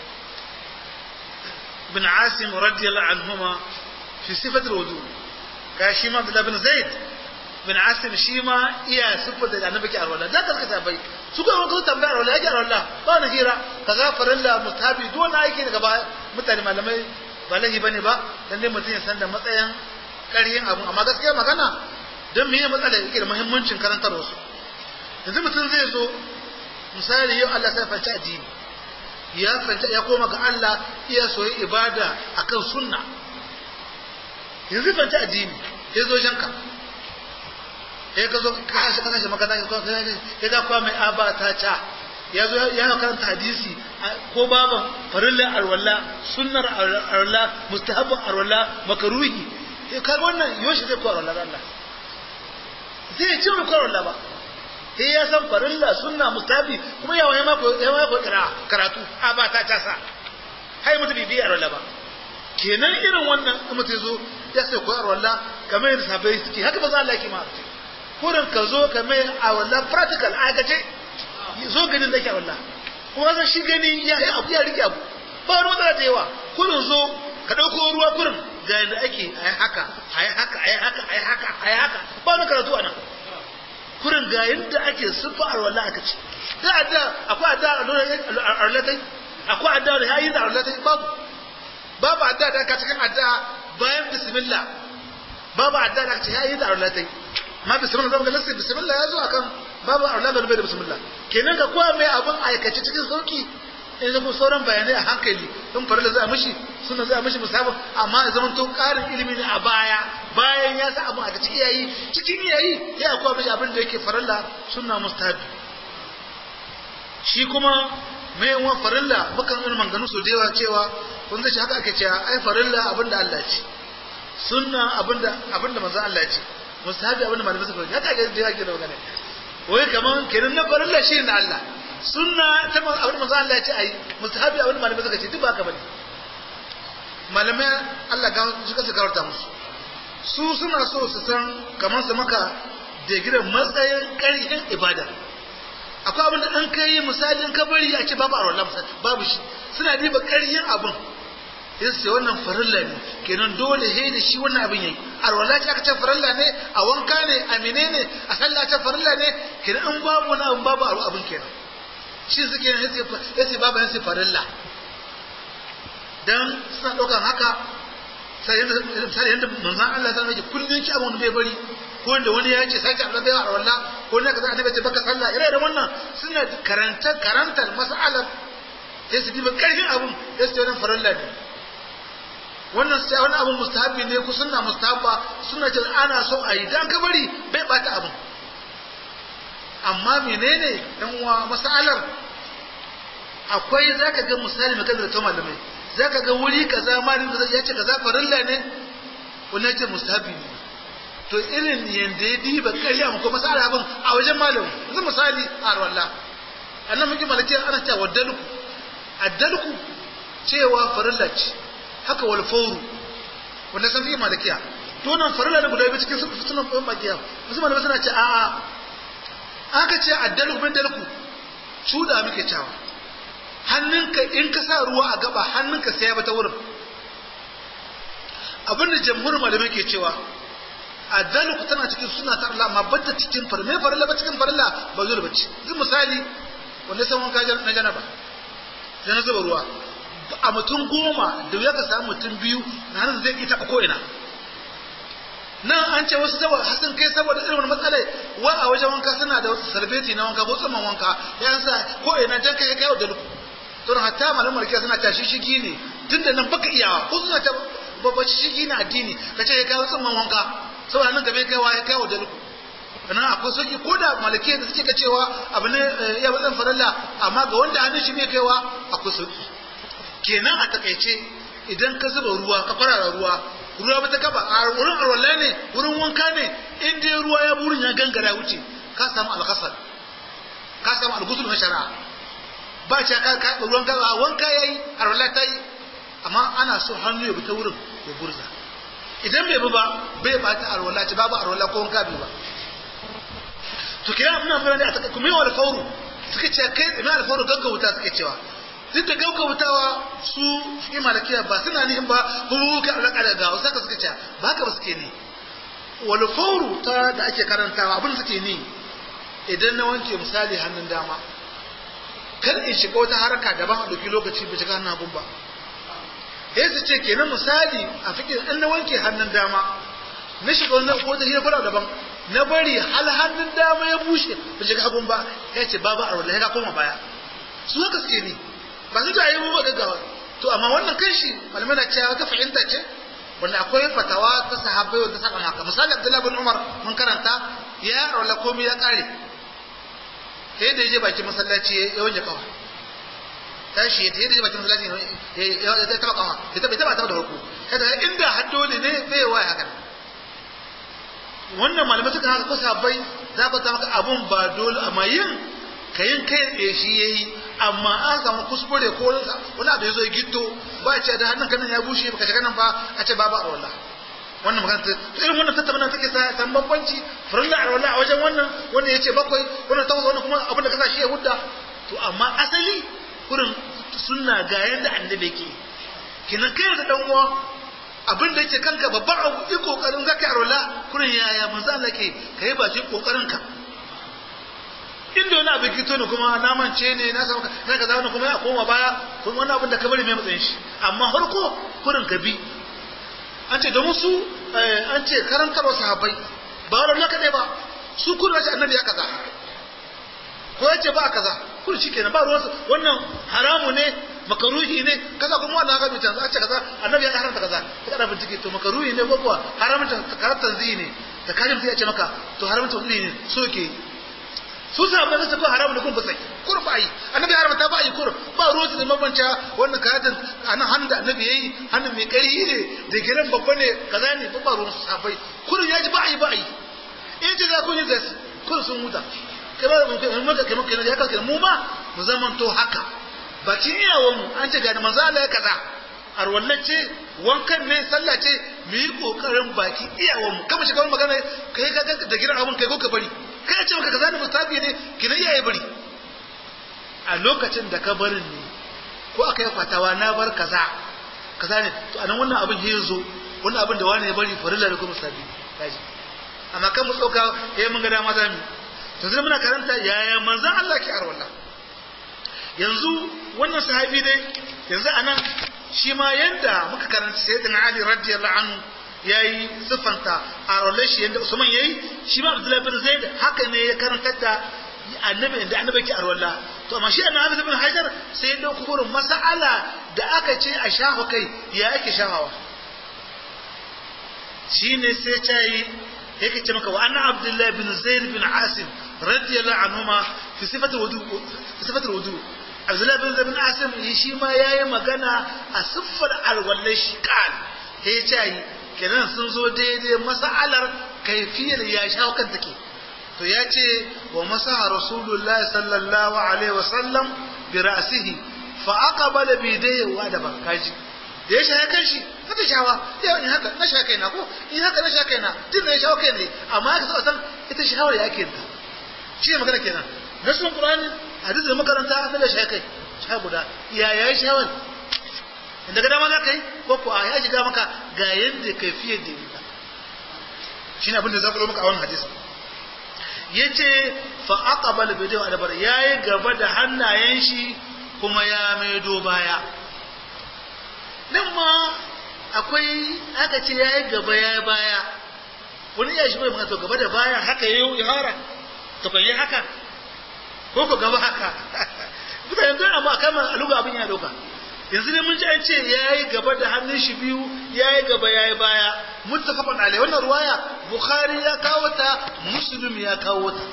bin asim radiyallahu anhuma fi sifatul wudu ga shi ma abdullahi bin zaid bin asim shi ma iya siffar da annabi ke arwala da kaska tambayi su ga wani tambaya arwala yake arwala ba wani hira kaza farilla mustabi duk wani aiki daga ba mutane malamai ba lahi bane ba dan dai mutum ya san da matsayin ƙaryin abu amma gaskiya magana don me matsala yake da muhimmancin karantar wasu yanzu mutum zai zo misali yau Allah sai fanci addini ya fanta ya koma ga Allah iya soyi ibada akan sunna yanzu fanci addini ya zo janka ya ka zo ka shi kana shi magana ya ga kwa mai aba ta ca ya zo ya karanta hadisi ko baban farillar arwalla sunnar arwalla mustahabban arwalla makaruhi ya kaga wannan yoshi zai ko arwalla Allah zai ce mu ko arwalla ba sai ya san farilla sunna mustahabi kuma ya wani mako ya mako kira karatu aba ta ca sa hai mutu bibi arwalla ba kenan irin wannan mutu zo ya sai ko arwalla kamar yadda sabai suke haka ba za Allah yake ma kurin ka zo ka mai a wannan practical aikace zo ganin da ke wallah kuma zan shi gani ya yi abu ya rike abu ba wani matsala da yawa kurin zo ka ɗauko ruwa kurin ga yadda ake a yi haka a yi haka a yi haka a yi haka a yi haka ba wani karatu a nan kurin ga yadda ake siffa a wallah aka ce da adda akwai adda a arlatai akwai adda da ya yi da arlatai babu babu adda da aka cikin adda bayan bismillah babu adda da aka ce ya yi da arlatai ma bismillah zama ga nasi bismillah ya zo akan babu aula da bai da bismillah kenan ka koya mai abin aikace cikin sauki in zama sauran bayanai a hankali in farilla za a mishi suna za a mishi musabin amma ya zama to karin ilimi ne a baya bayan ya sa abin a cikin yayi cikin yayi ya koya mishi abin da yake farilla sunna mustahabi shi kuma mai yawan farilla mukan yi manganu su da yawa cewa kun zai haka ake cewa ai farilla abin da Allah ce sunna abin da abin da manzon Allah ce mustahabi abin da malamai suka yi haka ake da yawa ke da magana wai kaman kenan na farilla shi ne Allah sunna ta abin manzo Allah ya ce ai mustahabi abin malamai suka ce duk ba haka bane malamai Allah ga su kasa gawarta musu su suna so su san kaman su maka da gidan matsayin ƙarfin ibada akwai abin da an kai misalin kabari a ce babu arwala babu shi suna diba ƙarfin abin ya ce wannan farilla ne kenan dole he da shi wannan abin yayi arwala ce aka ce farilla ne a wanka ne a menene a sallah ce farilla ne kenan in babu wani abin babu abin kenan shi suke ya ce babu yansu farilla dan suna ɗaukan haka sai yadda misali yadda manzan Allah ta rage kullun ci abin bai bari ko da wani ya ce sai Allah bai arwala ko ne kaza annabi ce baka sallah ire da wannan suna karanta karantar mas'alar sai su diba karfin abun sai su wannan farilla ne wannan sai wani abun mustahabi ne ku sunna mustahabba suna ce ana so a yi dan ka bari bai bata abun amma menene dan uwa masalar akwai zaka ga misali mai kadar ta malamai zaka ga wuri kaza malin da ya ce kaza farilla ne wannan ce mustahabi ne to irin yanda ya diba kariya mu ko masala abin a wajen malamu yanzu misali a arwalla annan muke malaki ana cewa waddalku addalku cewa farilla ce haka wal fawru wanda san fi malakiya to nan farilla ne guda biyu cikin sunan ɗan makiya wasu malamai suna ce a'a aka ce addalku bin dalku cuda muke cewa hannunka in ka sa ruwa a gaba hannunka sai ya bata wurin abin da jamhurin malamai ke cewa addalu ku tana cikin suna ta Allah amma banta cikin farme farilla ba cikin farilla ba zuwa bacci zai misali wanda san wanka na janaba sai na zuba ruwa a mutum goma da ya ka samu mutum biyu na hannun zai iya taɓa ko'ina nan an ce wasu saboda hasin kai saboda irin wani matsalai wa a wajen wanka suna da sarbeti na wanka ko tsaman wanka ya sa ko'ina jan kai kai da luku don hatta malamin markiya suna tashi shigi ne tun da nan baka iyawa ko suna ta babbaci shigi na addini ka ce ya kai tsaman wanka saboda nan gaba kai wa ya kai da luku kana akwai sauki ko da malakiyar da suke ka cewa abu ne ya bazan faralla amma ga wanda hannun shi ne kaiwa akwai sauki kenan a takaice idan ka zuba ruwa ka farara ruwa ruwa ba ta kaba a wurin alwala ne wurin wanka ne in dai ruwa ya burin ya gangara wuce ka samu alkasar ka samu algusul na shari'a ba ce ka ka ruwan ka wanka yayi alwala ta yi amma ana so hannu ya bi ta wurin ya burza idan bai bi ba bai ba ta alwala ce babu alwala ko wanka bai ba to kira muna fara da a taka kuma yawa alfauru suka ce kai ina alfauru gaggauta suka cewa duk da gaggautawa su fi malakiya ba suna nihin ba ko ka alaka da gawa saka suka ce ba haka ba suke ne wal fauru ta da ake karantawa abin da suke ni idan na wanke misali hannun dama kar in shiga wata haraka daban a ɗauki lokaci ba shiga hannun hagun ba sai su ce kenan misali a fikin in na wanke hannun dama na shiga wani ko ta hira daban na bari hal hannun dama ya bushe ba shiga hagun ba ya ce babu a ya koma baya su haka suke ni ba su jaye mu gaggawa to amma wannan kan shi malamai na cewa ta fahimta ce wanda akwai fatawa ta sahabbai wanda saka haka misali Abdullahi bin Umar mun karanta ya rola komai ya kare sai da yaje bakin masallaci ya wanke kawa tashi ya tayi da bakin masallaci ya taba kawa ya taba taba da farko kada inda har dole ne bai waya haka wannan malamai suka haka ko sahabbai za ka ta maka abun ba dole amma yin kayin kai tsaye shi yayi amma an samu kuskure ko wani abu ya zo ya gitto ba a ce da hannun kanan ya bushe baka shiga nan ba a ce babu arwala wannan magana ta irin wannan tattauna take sa san bambanci farilla arwala a wajen wannan wanda ya ce bakwai wannan takwas wannan kuma abin da ka sa shi ya hudda to amma asali kurin sunna ga yadda annabi ke kinan kai da dan uwa abin da yake kanka babban abu yi kokarin zaka arwala kurin yaya manzo Allah ke kai bakin kokarin ka inda wani abin kito ne kuma na mance ne na samu na kaza wani kuma ya koma baya kuma wani abin da ka bari mai matsayin shi amma harko kurin ka bi an ce domin su an ce karantarwa sahabbai ba wani na kaɗai ba su kurin ce annabi ya kaza ko ya ce ba kaza kurin shi kenan ba ruwansu wannan haramu ne makaruhi ne kaza kuma wannan haka bitan an ce kaza annabi ya haramta kaza ka kada bincike to makaruhi ne ko kuwa haramta karattan zai ne da kalim sai ya ce maka to haramta wani ne so ke su sahabbai su ko haramu ne kun basai kur ba yi annabi haramta ba yi kur ba ruwan su da mabanta wannan karatun anan hannun da annabi yayi hannun mai ƙarfi ne da giran babba ne kaza ne ba ruwan su sahabbai kurin ya ji ba yi ba yi in ji za ku yi zai kun sun huta kai ba mu kai mu kai mu kai ya kai mu ma mu zaman to haka bakin iyawan mu an ce ga manzo Allah ya kaza arwallace wankan ne sallah ce mu yi kokarin baki iyawan mu kama shiga magana kai ga da giran abun kai ko ka bari kai ce maka kaza da mustafi ne ki na iyaye bari a lokacin da ka barin ne ko aka yi fatawa na bar kaza kaza ne to anan wannan abin ya zo wannan abin da wani ya bari farilla da kuma mustafi kaji amma kan mu tsoka eh mun ga dama za mu to sai muna karanta yaya manzon Allah ke arwalla yanzu wannan sahabi dai yanzu anan shi ma yanda muka karanta sayyidina Ali radiyallahu anhu yayi siffanta a rolle shi yanda Usman yayi shi ma Abdullahi bin Zaid haka ne ya karanta da annabi da annabi ke arwalla to amma shi annabi bin Hajar sai ya dauko gurin mas'ala da aka ce a shafa kai ya ake shafawa shine sai ta yi yake ce maka wa anna Abdullahi bin Zaid bin Asim radiyallahu anhuma fi sifatul wudu fi sifatul wudu Abdullahi bin Zaid bin Asim shi ma yayi magana a siffar alwallai shi kan ya ce kenan sun zo daidai mas'alar kaifiyar ya shawo kan take to ya ce wa masaha rasulullah sallallahu alaihi wa sallam bi ra'sihi fa aqbala bi dayhi wa da bankaji da ya shaye kan shi haka shawa ya in haka na sha kaina ko in haka na sha kaina din na shawo kai ne amma haka sai san ita shawar ya ke ta shi ne magana kenan nasun qur'ani hadisi da makaranta sai da shaye kai sha guda ya ya shawar inda ga dama za ka yi ko ko a ya shiga maka ga yanda kaifiyar da yi shine abin da za ku maka a wannan hadisi yace fa aqbal bidu adbar yayi gaba da hannayen shi kuma ya maido baya nan ma akwai aka ce yayi gaba yayi baya wani ya shi bai maka to gaba da baya haka yayi ihara to kai haka ko ko gaba haka mutane don amma kama aluga abin ya dauka yanzu ne mun ji an ce yayi gaba da hannun shi biyu yayi gaba yayi baya muttafaqun alai wannan ruwaya bukhari ya kawo ta muslim ya kawo ta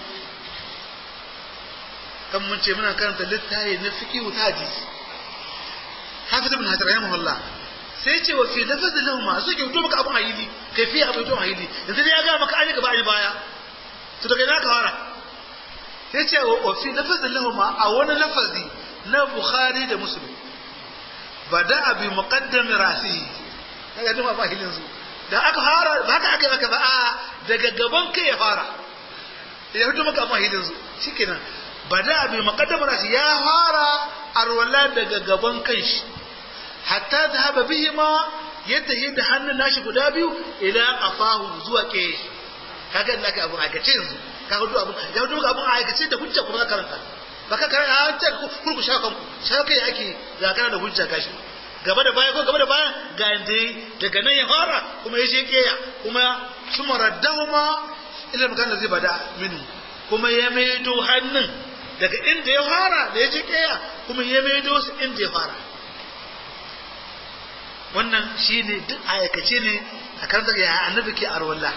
kan mun ce muna karanta littafi na fiqh ta hadisi hafiz ibn hajar rahimahullah sai ce wa fi lafaz lahuma su ke maka abun hayili kai fi abun to hayili yanzu ne ya ga maka an gaba an baya to daga ina ka fara sai ce wa fi lafaz lahuma a wani lafazi na bukhari da muslim bada bi muqaddam rasihi kaga duma ba hilin su da aka fara ba haka aka aka ba a daga gaban kai ya fara ya fito maka ba hilin su shikenan bada bi muqaddam rasihi ya fara arwala daga gaban kai shi hatta dhahaba bihima yadda yadda hannun nashi guda biyu ila qafahu zuwa ke kaga Allah ka abu aikace yanzu kaga duk abu ya duk abu aikace da hujja kuma karanta baka kare a ta kurku sha kanku sha kai ake ga kana da hujja gashi gaba da baya ko gaba da baya ga inda daga nan ya fara kuma ya je keya kuma suma raddahuma ila makan da zai bada minu kuma ya maido hannun daga inda ya fara da ya je keya kuma ya maido su inda ya fara wannan shine duk aikace ne a kan daga ya annabi ke arwalla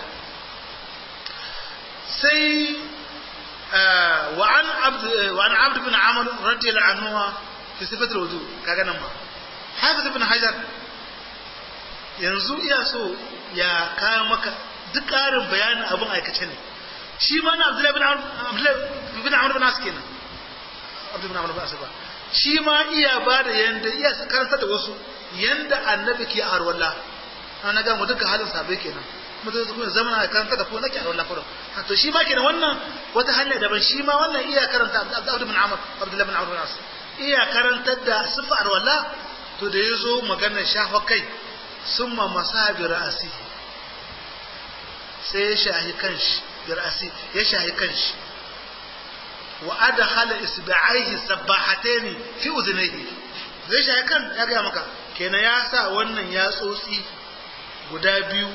sai وعن عبد وعن عبد بن عمرو رضي الله عنه في صفة الوضوء كذا نما حافظ ابن حجر yanzu iya so ya kawo maka duk ƙarin bayanin abin aikace ne shi ma na Abdullahi bin Amr bin As kenan Abdullahi bin Amr bin As ba shi ma iya ba da yanda iya karanta da wasu yanda annabi ke arwalla ana ga mu duka halin sabai kenan mutum su kuma zama a karanta da ko nake a wallah fara to shi ma kenan wannan wata hanya daban shi ma wannan iya karanta Abdul bin Amr Abdullah bin Amr bin As iya karantar da sifar walla to da yazo maganar shafa kai summa masabi ra'asi sai ya shahi kanshi bi ra'asi ya shahi kanshi wa adkhala isba'aihi sabbahataini fi udhnayhi zai shahi kan ya ga maka kenan ya sa wannan ya tsotsi guda biyu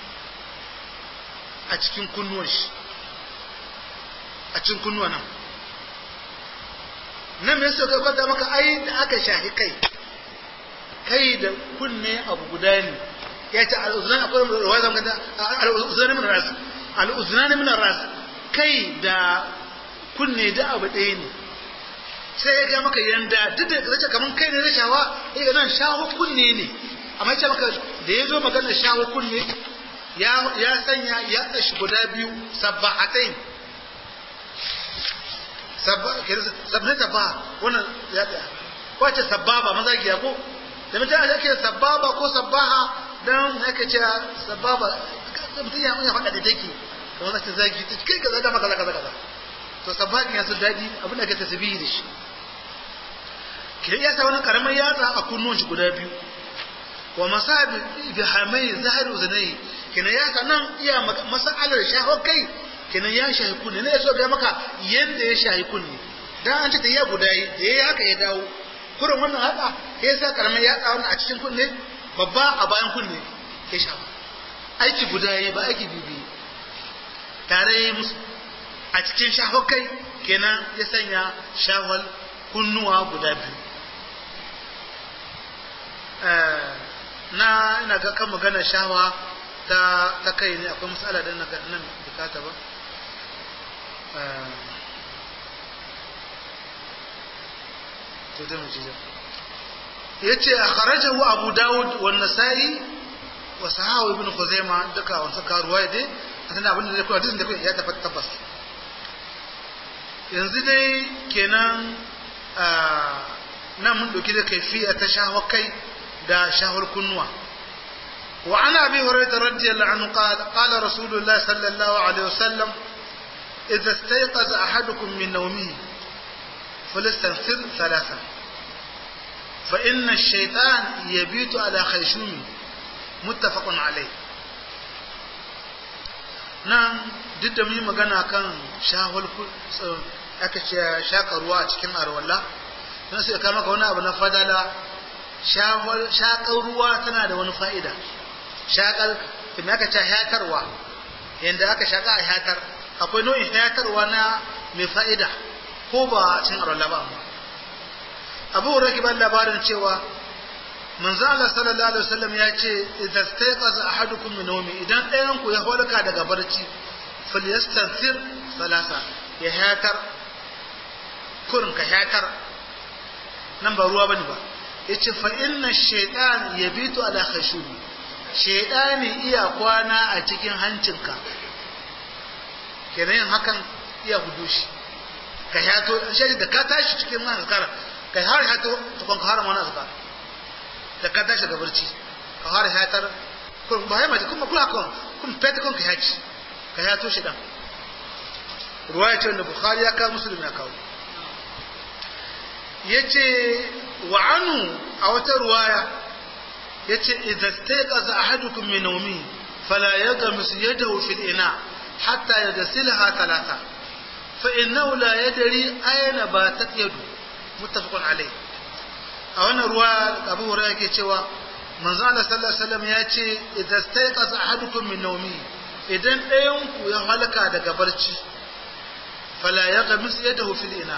a cikin kunnuwan shi a cikin kunnuwa nan nan me suka kwata maka ai da aka shahi kai kai da kunne abu guda ne ya ce al'uzunan akwai ruwa zama kanta al'uzunan min ras al'uzunan min ras kai da kunne da abu ɗaya ne sai ya ga maka yanda duk da zace kaman kai ne na shawa eh nan shawo kunne ne amma ya ce maka da ya zo maganar shawo kunne ya sanya ya tsashi guda biyu sabbahatain sabbin sabba wannan ya tsaya ko ce sabbaba maza giya ko da mutum ya ke sabbaba ko sabbaha don haka ce sabbaba mutum ya ya faɗa da take da wani ce zagi ta kai kaza dama kaza kaza kaza to sabbakin ya su daɗi abin da ka tasbihi da shi ke ya sa wani karamar yatsa a kunnuwan shi guda biyu wa masabi bi hamai zahir uzunai kina ya sanan iya masalar shahar kai kina ya shahi kunne ne so ga maka yanda ya shahi kunne dan an ce ta ya guda yi da yayi haka ya dawo kurin wannan haka ya sa karamin ya tsawo a cikin kunne babba a bayan kunne ya shafa aiki guda yi ba aiki bibi tare yi musu a cikin shahar kai kenan ya sanya shahar kunnuwa guda biyu na ina ga kan magana shawa ta ta kai ne akwai matsala da na nan bukata ba to da muje yace akhrajahu abu daud wa an-nasa'i wa sahahu ibn khuzaimah duka wannan suka ruwaya dai asan abin da zai koya hadisin da kai ya tabbata tabbas yanzu dai kenan nan mun dauki da kaifiya ta shahwa kai da shahwar kunnuwa وعن ابي هريره رضي الله عنه قال قال رسول الله صلى الله عليه وسلم اذا استيقظ احدكم من نومه فليستنفر ثلاثا fa inna shaitan yabitu ala khayshumi muttafaqun alayh nan duk da mu yi magana kan shahul aka ce shaka ruwa a cikin arwalla don sai ka maka wani abu na fadala shakar ruwa tana da wani fa'ida shakar kuma aka ce hayatarwa yadda aka shaka a hayatar akwai nau'in hayatarwa na mai fa'ida ko ba cin arwalla ba abu huraki ban labarin cewa manzo Allah sallallahu alaihi wasallam ya ce idza stayqaza ahadukum min nawmi idan ɗayan ku ya holka daga barci falyastanthir salasa ya hayatar kurin ka hayatar nan ba ruwa bane ba yace fa inna shaytan yabitu ala khashubi shaytani iya kwana a cikin hancinka kenan yin hakan iya gudu shi ka hayato shi da ka tashi cikin nan azkar ka har hayato to kan ka har mana azkar da ka tashi da barci ka fara hayatar kun ba ya maji kuma kula kun kun fete kun ka haci ka hayato shi dan ruwaya ce wanda bukhari ya kawo muslim ya kawo yace wa anu a wata ruwaya yace idza staqaza ahadukum min nawmi fala yagmis yadahu fil ina hatta yagsilaha thalatha fa innahu la yadri ayna batat yadu muttafaqun alayh a wannan ruwa abu hurairah yake cewa manzo Allah sallallahu alaihi wasallam ya ce idza stayqaza ahadukum min nawmi idan ɗayan ku ya halaka daga barci fala yaghmis yadahu fil ina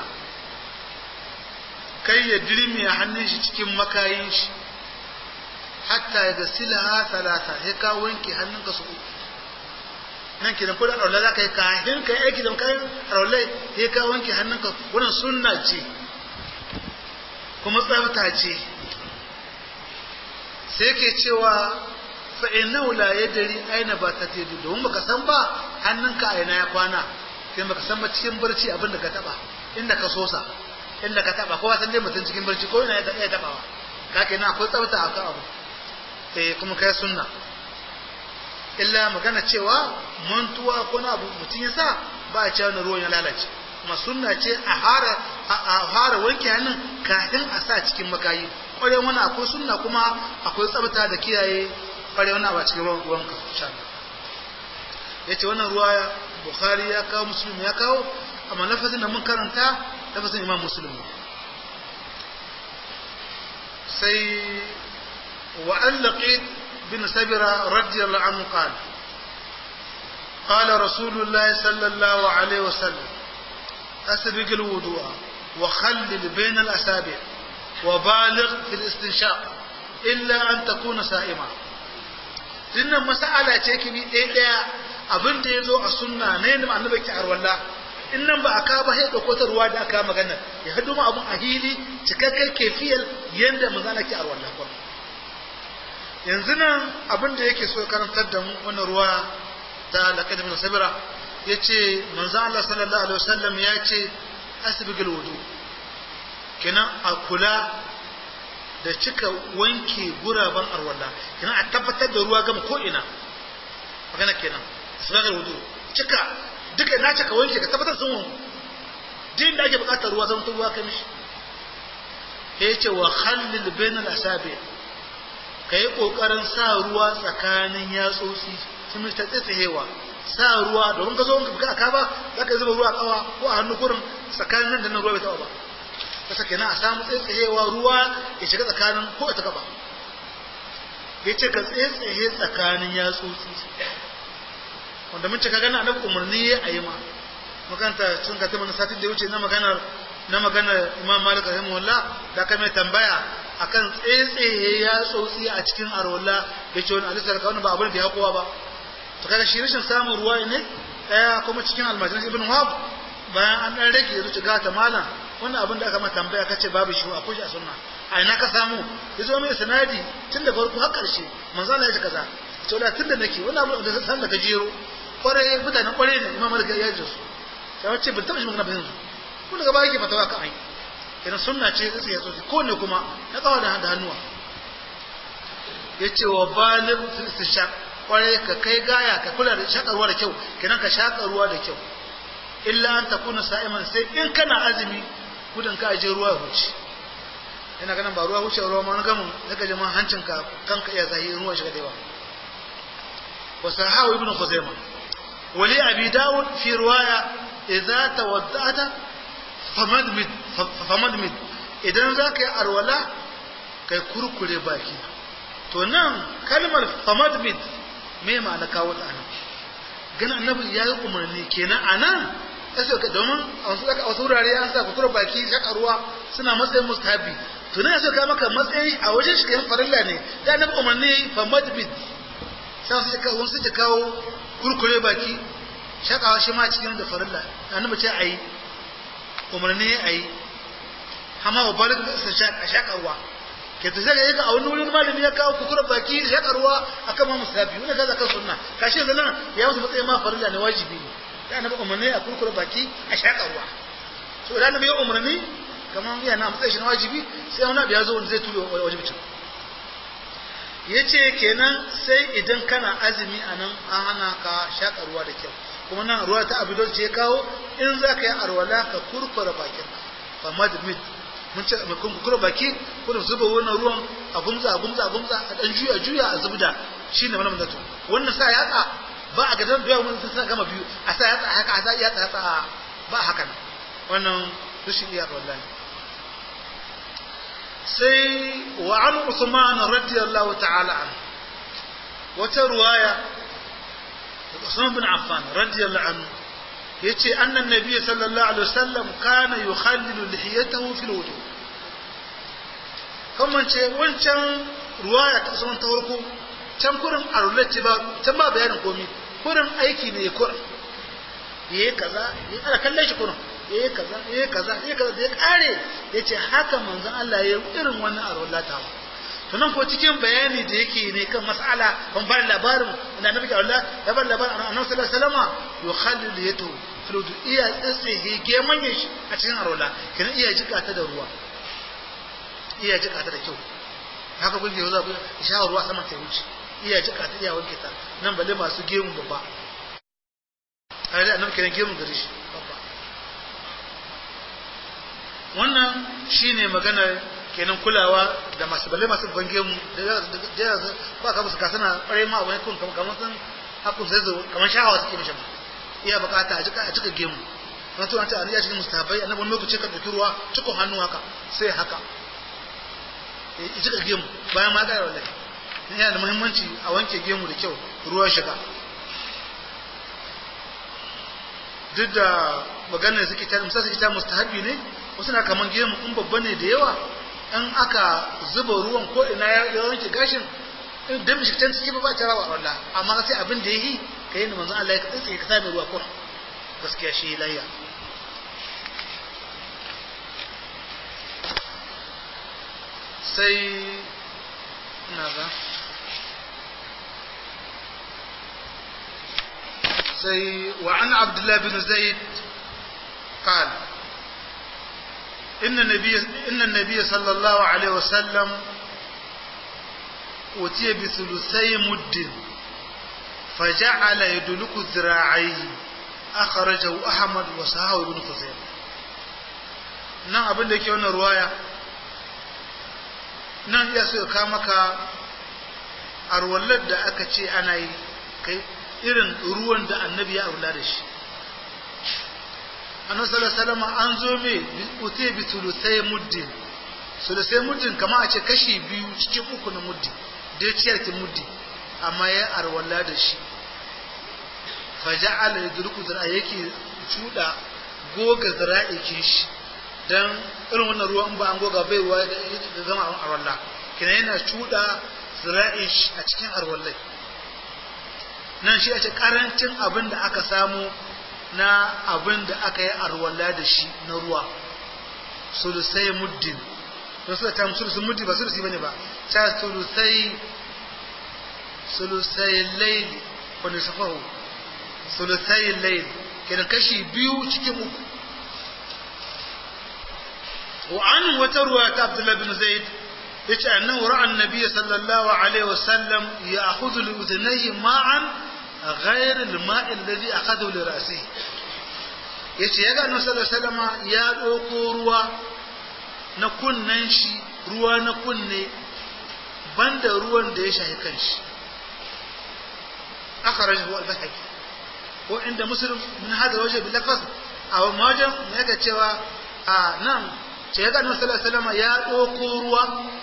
kai ya dirmi a hannun shi cikin makayin shi hatta ya gasilaha talata ya ka wanke hannunka su uku nan kidan kudan aure za ka yi kahin ka aiki da kayan aure ya ka wanke hannunka wannan sunna ce kuma tsafta ce sai ke cewa fa innahu la yadri aina ba ta tedu domin baka san ba hannunka a ina ya kwana sai baka san ba cikin barci abin da ka taba inda ka sosa inda ka taba kowa san dai mutum cikin barci ko ina ya tabawa ka kenan akwai tsafta a kan abu eh kuma kai sunna illa magana cewa mantuwa ko na abu mutum ya sa ba a cewa ruwan ya lalace kuma sunna ce a hara a fara wanke hannun kafin a sa cikin makayi kware wani akwai sunna kuma akwai tsabta da kiyaye kware wani a cikin ruwan ruwanka insha Allah yace wannan ruwa Bukhari ya kawo Muslim ya kawo amma lafazin da mun karanta lafazin Imam Muslim sai wa an laqit bin sabira radiyallahu anhu qala قال رسول الله صلى الله عليه وسلم أسبق الوضوء وخلل بين الأسابع وبالغ في الاستنشاق إلا أن تكون سائما dinnan mas'ala ce ki bi ɗaya ɗaya abin da ya zo a sunna ne da annabi ki arwalla in nan ba a ka ba sai dauko ta ruwa da aka magana ya hadu ma abun a hili cikakken kefiyar yanda manzo Allah ki arwalla ko yanzu nan abin da yake so karantar da mu wannan ruwa ta laqad min sabira yace manzo Allah sallallahu alaihi wasallam ya ce asbigul wudu kenan a kula da cika wanke guraben arwalla kenan a tabbatar da ruwa gama ko ina magana kenan asbigul wudu cika duka na cika wanke ka tabbatar sun wanku din da ake bukatar ruwa zan ruwa kai mishi ya ce wa khallil bainal asabi ka yi kokarin sa ruwa tsakanin yatsotsi sun ta tsaitsayewa sa ruwa domin ka zo ka aka ba za ka zuba ruwa kawa ko a hannu kurin tsakanin nan da nan ruwa bai taba ba kasa kenan a samu tsaitsayewa ruwa ya shiga tsakanin ko ta gaba ya ce ka tsaitsaye tsakanin yatsotsi wanda mun ce ka gana annabi umarni ya ayi ma makanta sun ka tabbata satin da wuce na maganar na maganar Imam Malik rahimahullah da ka mai tambaya akan tsaitsaye yatsotsi a cikin arwala yace wani alisa ka wani ba abin da ya kowa ba to kaga shi rashin samun ruwa ne daya kuma cikin almajiran ibn wahab bayan an dan rage zuci ga ta malam wannan abin da aka ma tambaya kace babu shi akwai shi a sunna a ina ka samu yazo mai sanadi tun da farko har karshe manzo Allah ya ce kaza to da tun da nake wannan abin da san da gajero kwarai mutanen kwarai ne imam malik ya ji su sai wace bin taba shi magana bayan su kun daga baya ke fatawa kan ai idan sunna ce sai ya so ko ne kuma na kawo da hannuwa yace wa baligh fil istishaq kwarai ka kai gaya ka kula da shakarwa da kyau kenan ka shaka ruwa da kyau illa an takuna sa'iman sai in kana azumi gudun ka aje ruwa ya huce ina ganin ba ruwa wuce ruwa ma na gamin daga jama hancinka kanka iya zahi ruwa shiga da yawa wa sahahu ibn khuzaima wali abi dawud fi riwaya idza tawaddata famadmid famadmid idan zaka yi arwala kai kurkure baki to nan kalmar famadmid me ma'ana kawo ta nan gani annabi ya yi umarni kenan a nan sai ka domin a wasu wurare an sa kutura baki shaka ruwa suna matsayin mustahabi to ne sai ka maka matsayin a wajen shi kayan farilla ne da annabi umarni fa madbid sai su ka wani suke kawo kurkure baki shakawa shi ma cikin da farilla annabi ce ayi umarni ayi amma ba balik sa shaka ruwa ke ta sai ga a wani wurin malami ya kawo kutura baki shaka ruwa akan ma mustahabi wani kaza kan sunna kashi yanzu nan ya musu matsayin ma farilla ne wajibi ne da annabi umarni a kurkure baki a shaka ruwa to da annabi ya umarni kamar yana matsayin shi na wajibi sai wani abu ya zo wanda zai tuyo wajibcin ya ce kenan sai idan kana azumi a nan an hana ka shaƙa ruwa da kyau kuma nan ruwa ta abu ce kawo in za ka yi arwala ka kurkura bakin fa madmid mun ce mai kurkura baki kuna zuba wannan ruwan a gumza a gumza a gumza a dan juya juya a zubda shine mana mandatu wannan sa yatsa ba a gadan biya mun sun gama biyu a sa yatsa haka a sa yatsa yatsa ba haka nan wannan rashin iya wallahi sai wa an Usman radiyallahu ta'ala an wata ruwaya Usman bin Affan radiyallahu anhu yace annan nabiy sallallahu alaihi wasallam kana yukhallilu lihiyatahu fil wudu kuma ce wancan ruwaya ta Usman ta farko can kurin arulati ba can ba bayanin komai kurin aiki ne kurin yayi kaza yayi ana kallon shi kurin yayi kaza yayi kaza yayi kaza da ya kare yace haka manzon Allah ya irin wannan arwallata to nan ko cikin bayani da yake ne kan mas'ala ban bar labarin ina nabi ga Allah ya bar labarin annabi sallallahu alaihi wasallam yukhallil yatu filudu iya tsitsihe geman shi a cikin arwala kenan iya jika ta da ruwa iya jika ta da kyau haka kun yau za ku sha ruwa sama ta wuce iya jika ta iya wanke ta nan balle masu gemu babba a da annabi kenan gemu gare shi babba wannan shine maganar kenan kulawa da masu balle masu bange mu da ya ba ka musu kasana kware ma wani kun kamar sun hakun zai zo kamar shahawa suke mishi iya bukata a jika a cika gemu na tuwa ta ya cikin mustahabai annabi wani lokaci ka dauki ruwa cikon hannu haka sai haka ya cika gemu bayan ma ga wallahi yana da muhimmanci a wanke gemu da kyau ruwa shiga duk da maganar da suke ta misali suke ta mustahabi ne wasu na kaman gemu in babba ne da yawa in aka zuba ruwan ko ina ya wanke gashin in da mishi can ciki ba ba ta rawa Allah amma sai abin da yayi kai ne manzon Allah ya tsaye ka same ruwa ko gaskiya shi layya sai ina ga sai wa an abdullah bin zaid قال إن النبي إن النبي صلى الله عليه وسلم أتي بثلثي مد فجعل يدلك ذراعيه أخرجه أحمد وصححه ابن خزيمة nan abin da yake wannan ruwaya nan iya so ka maka arwallar da aka ce ana yi kai irin ruwan da annabi ya aula da shi annabi sallallahu alaihi wasallam an zo me utai bi sulusai muddin sulusai muddin kamar a ce kashi biyu cikin uku na muddin da ciyar ki muddi amma ya arwala da shi faja'ala yadruku zira yake cuda goga zira'ikin shi dan irin wannan ruwan ba an goga bai ruwa da zama arwala kina yana cuda zira'in shi a cikin arwallai nan shi a ce karancin abin da aka samu na abin da aka yi arwala da shi na ruwa sulusai muddin don suka tamu sulusun muddi ba sulusi bane ba ta sulusai sulusai laili wani safahu sulusai laili kenan kashi biyu cikin uku wa an wata ruwa ta abdullahi bin zaid yace annahu ra'a annabi sallallahu alaihi wasallam ya'khudhu li udhnayhi ma'an ghayr al-ma'i alladhi akhadahu li ra'sihi yace yaga annabi sallallahu alaihi wasallam ya dauko ruwa na kunnen shi ruwa na kunne banda ruwan da ya shahi kanshi akhrajahu al-bahaqi ko inda muslim min hada waje bil lafaz a wajen ne ga cewa a nan ce ya ga annabi sallallahu alaihi wasallam ya doko ruwa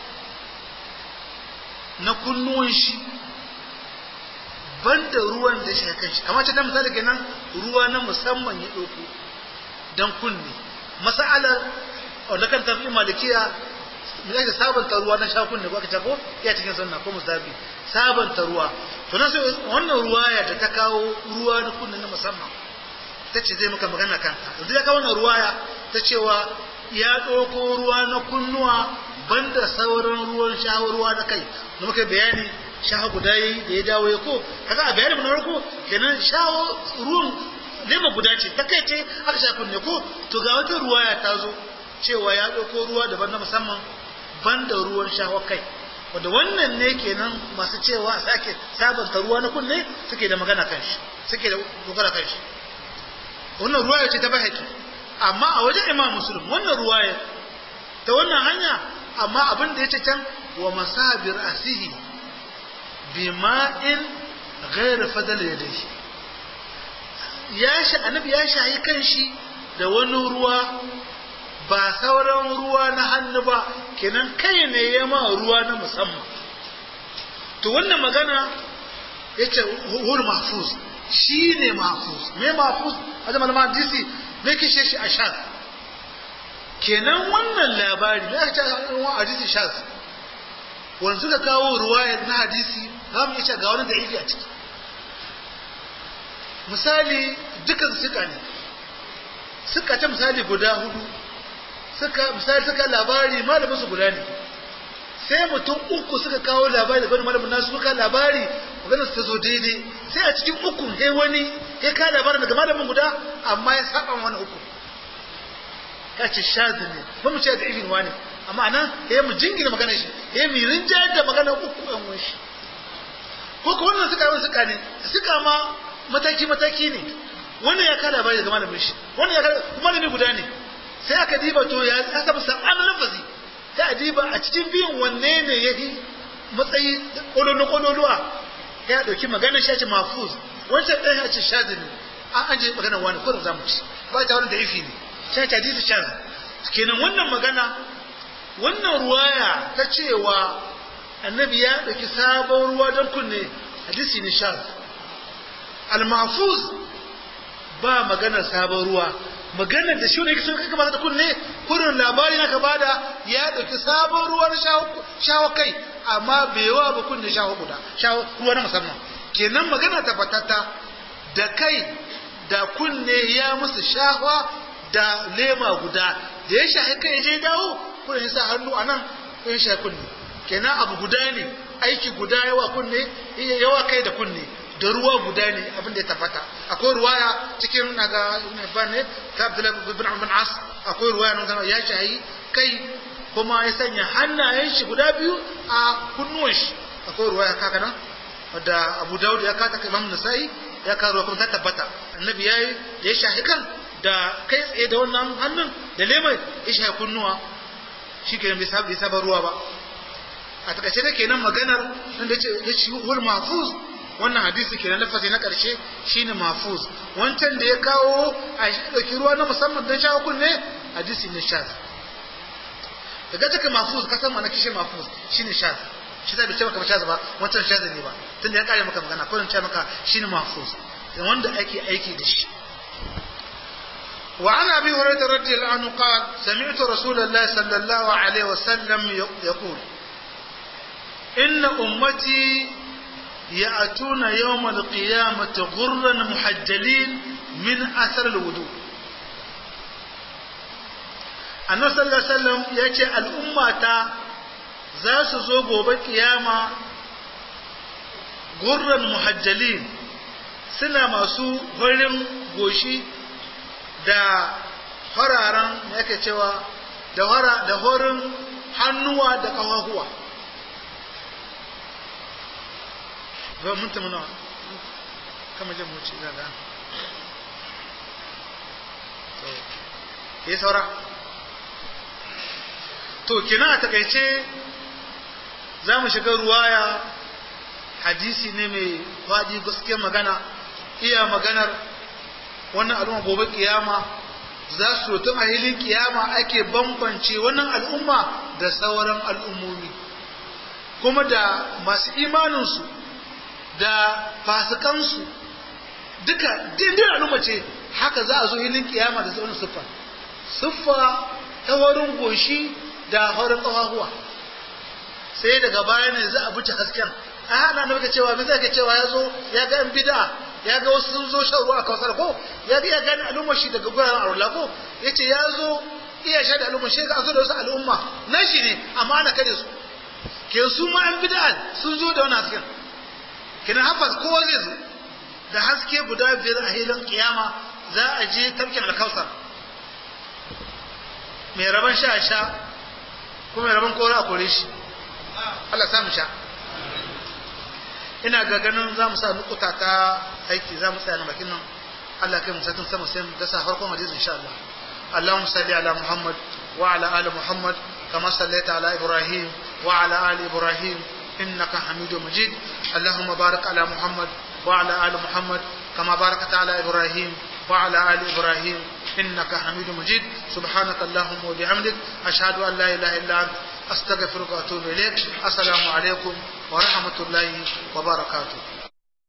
na kunnuwan shi banda ruwan da shi kanshi amma ce da misali kenan ruwa na musamman ya doko dan kunne mas'alar wanda kan tafi malikiya me yake sabanta ruwa na sha kunne ko aka ce ko ya cikin sunna ko mustabi sabanta ruwa to na sai wannan ruwaya da ta kawo ruwa na kunne na musamman ta ce zai maka magana kanta yanzu ya kawo wannan ruwaya ta cewa ya ɗauko ruwa na kunnuwa banda sauran ruwan shawo ruwa na kai da muka bayani shawo guda yi da ya dawo ya ko kaga a bayani na farko kenan shawo ruwan lema guda ce ta kai ce aka sha kunne ko to ga wata ruwaya ta zo cewa ya ɗauko ruwa daban na musamman banda ruwan shawo kai wanda wannan ne kenan masu cewa a sake sabanta ruwa na kunne suke da magana kan shi suke da dogara kan shi wannan ruwaya ce ta bahaki amma a wajen imam muslim wannan ruwaya ta wannan hanya amma abin da ya ce can wa masabir asihi bima'in ghairu fadal yadayhi ya sha annabi ya shayi kan shi da wani ruwa ba sauran ruwa na hannu ba kenan kai ne ya ma ruwa na musamman to wannan magana ya ce hul mahfuz shi ne mahfuz me mahfuz a zama malaman hadisi me kishe shi a shaz kenan wannan labari me aka ce a hadisi shaz wanda suka kawo ruwayar na hadisi za mu iya ga wani da a ciki misali dukan suka ne suka ta misali guda hudu suka misali suka labari malamin su guda ne sai mutum uku suka kawo labari daga wani malamin nasu suka labari maganar su ta zo daidai sai a cikin uku sai wani ya ka labarin daga malamin guda amma ya saba wani uku ka ce shazi ne ba mu ce da ibin wani amma anan ya mu jingina maganar shi ya mu rinjayar da maganar uku ɗan wani shi ko ko wannan suka yi suka ne suka ma mataki mataki ne wannan ya ka labari daga malamin shi wannan ya ka malami guda ne sai aka diba to ya aka musa an lafazi sai a diba a cikin biyun wanne ne ya yi matsayi kololo kololuwa ya dauki magana shi ce mafuz wancan ɗaya ya ce shazi ne an an je magana wani kurin zamu ci ba ta wani da ifi ne sai ta hadisi shazi kenan wannan magana wannan ruwaya ta cewa annabi ya dauki sabon ruwa don kunne hadisi ne shazi al-mahfuz ba maganar sabon ruwa maganar da shi ne sun kai ba da kunne kurin labari na gaba da ya dauki sabon ruwan shawo kai amma bai yawa ba kunne shawo guda shawo ruwa na musamman kenan magana tabbatata da kai da kunne ya musu shahwa da lema guda da ya shahi kai je dawo kurin sa hannu anan ya shahi kunne kenan abu guda ne aiki guda yawa kunne yawa kai da kunne da ruwa guda ne abin da ya tabbata akwai ruwaya cikin naga ibn ne ta Abdullah ibn Amr As akwai ruwaya nan zama ya shayi kai kuma ya sanya hannayen shi guda biyu a kunnuwan shi akwai ruwaya kaka nan wadda Abu Dawud ya kata Imam Nasa'i ya kawo kuma ta tabbata annabi yayi da ya shahi kan da kai tsaye da wannan hannun da lemai ya shahi kunnuwa shi kenan bai saba ruwa ba a takaice da kenan maganar da ya ce hul mahfuz wannan hadisi kenan lafazi na ƙarshe shine mafuz wancan da ya kawo a ɗauki ruwa na musamman don shawo kunne hadisi ne shaz daga take mafuz ka san mana kishe mafuz shine shaz shi ta bice maka ba shaz ba wancan shaz ne ba tunda ya kare maka magana ko ce maka shine mafuz dan wanda ake aiki da shi وعن ابي هريره رضي الله عنه قال سمعت رسول الله صلى الله عليه وسلم يقول ان امتي يأتون يوم القيامة غرا محجلين من أثر الوضوء annabi sallallahu alaihi wasallam ya ce al'ummata za su zo gobe kiyama gurran muhajjalin suna masu farin goshi da fararen me yake cewa da hora da horin hannuwa da kafafuwa ba mun tamu nawa kama jan muci ina da to yi saura to kina a takaice za mu shiga ruwaya hadisi ne mai faɗi gaskiyar magana iya maganar wannan al'umma gobe kiyama za su tun a hilin kiyama ake bambance wannan al'umma da sauran al'ummomi kuma da masu imaninsu da fasikansu duka dindin al'umma ce haka za a zo hilin kiyama da sauran siffa siffa ta wurin goshi da horin ƙafafuwa sai daga baya ne za a buce hasken a hana na cewa me zai ka cewa ya zo ya ga bid'a ya ga wasu sun zo shan ruwa a kawasar ko ya ga ya gani al'ummar shi daga guraren arula ko ya ce ya zo iya sha da al'ummar shi ka zo da wasu al'umma na shi ne amma ana kare su ke su ma an bid'a sun zo da wani hasken kina hafas kowa zai zo da haske guda biyar a hilin kiyama za a je tafkin alkausar mai rabon sha sha kuma mai rabon kora a kore shi Allah samu sha ina ga ganin za mu sa nukuta ta aiki za mu tsaya na bakin nan Allah kai mu satin sama sai mu dasa farkon hadisi insha Allah Allahumma salli ala Muhammad wa ala ali Muhammad kama sallaita ala Ibrahim wa ala ali Ibrahim innaka Hamidum Majid Allahumma barik ala Muhammad wa ala ali Muhammad kama barakta ala Ibrahim wa ala ali Ibrahim innaka Hamidum Majid subhanaka Allahumma wa bihamdik ashhadu an la ilaha illa anta أستغفرك وأتوب إليك السلام عليكم ورحمة الله وبركاته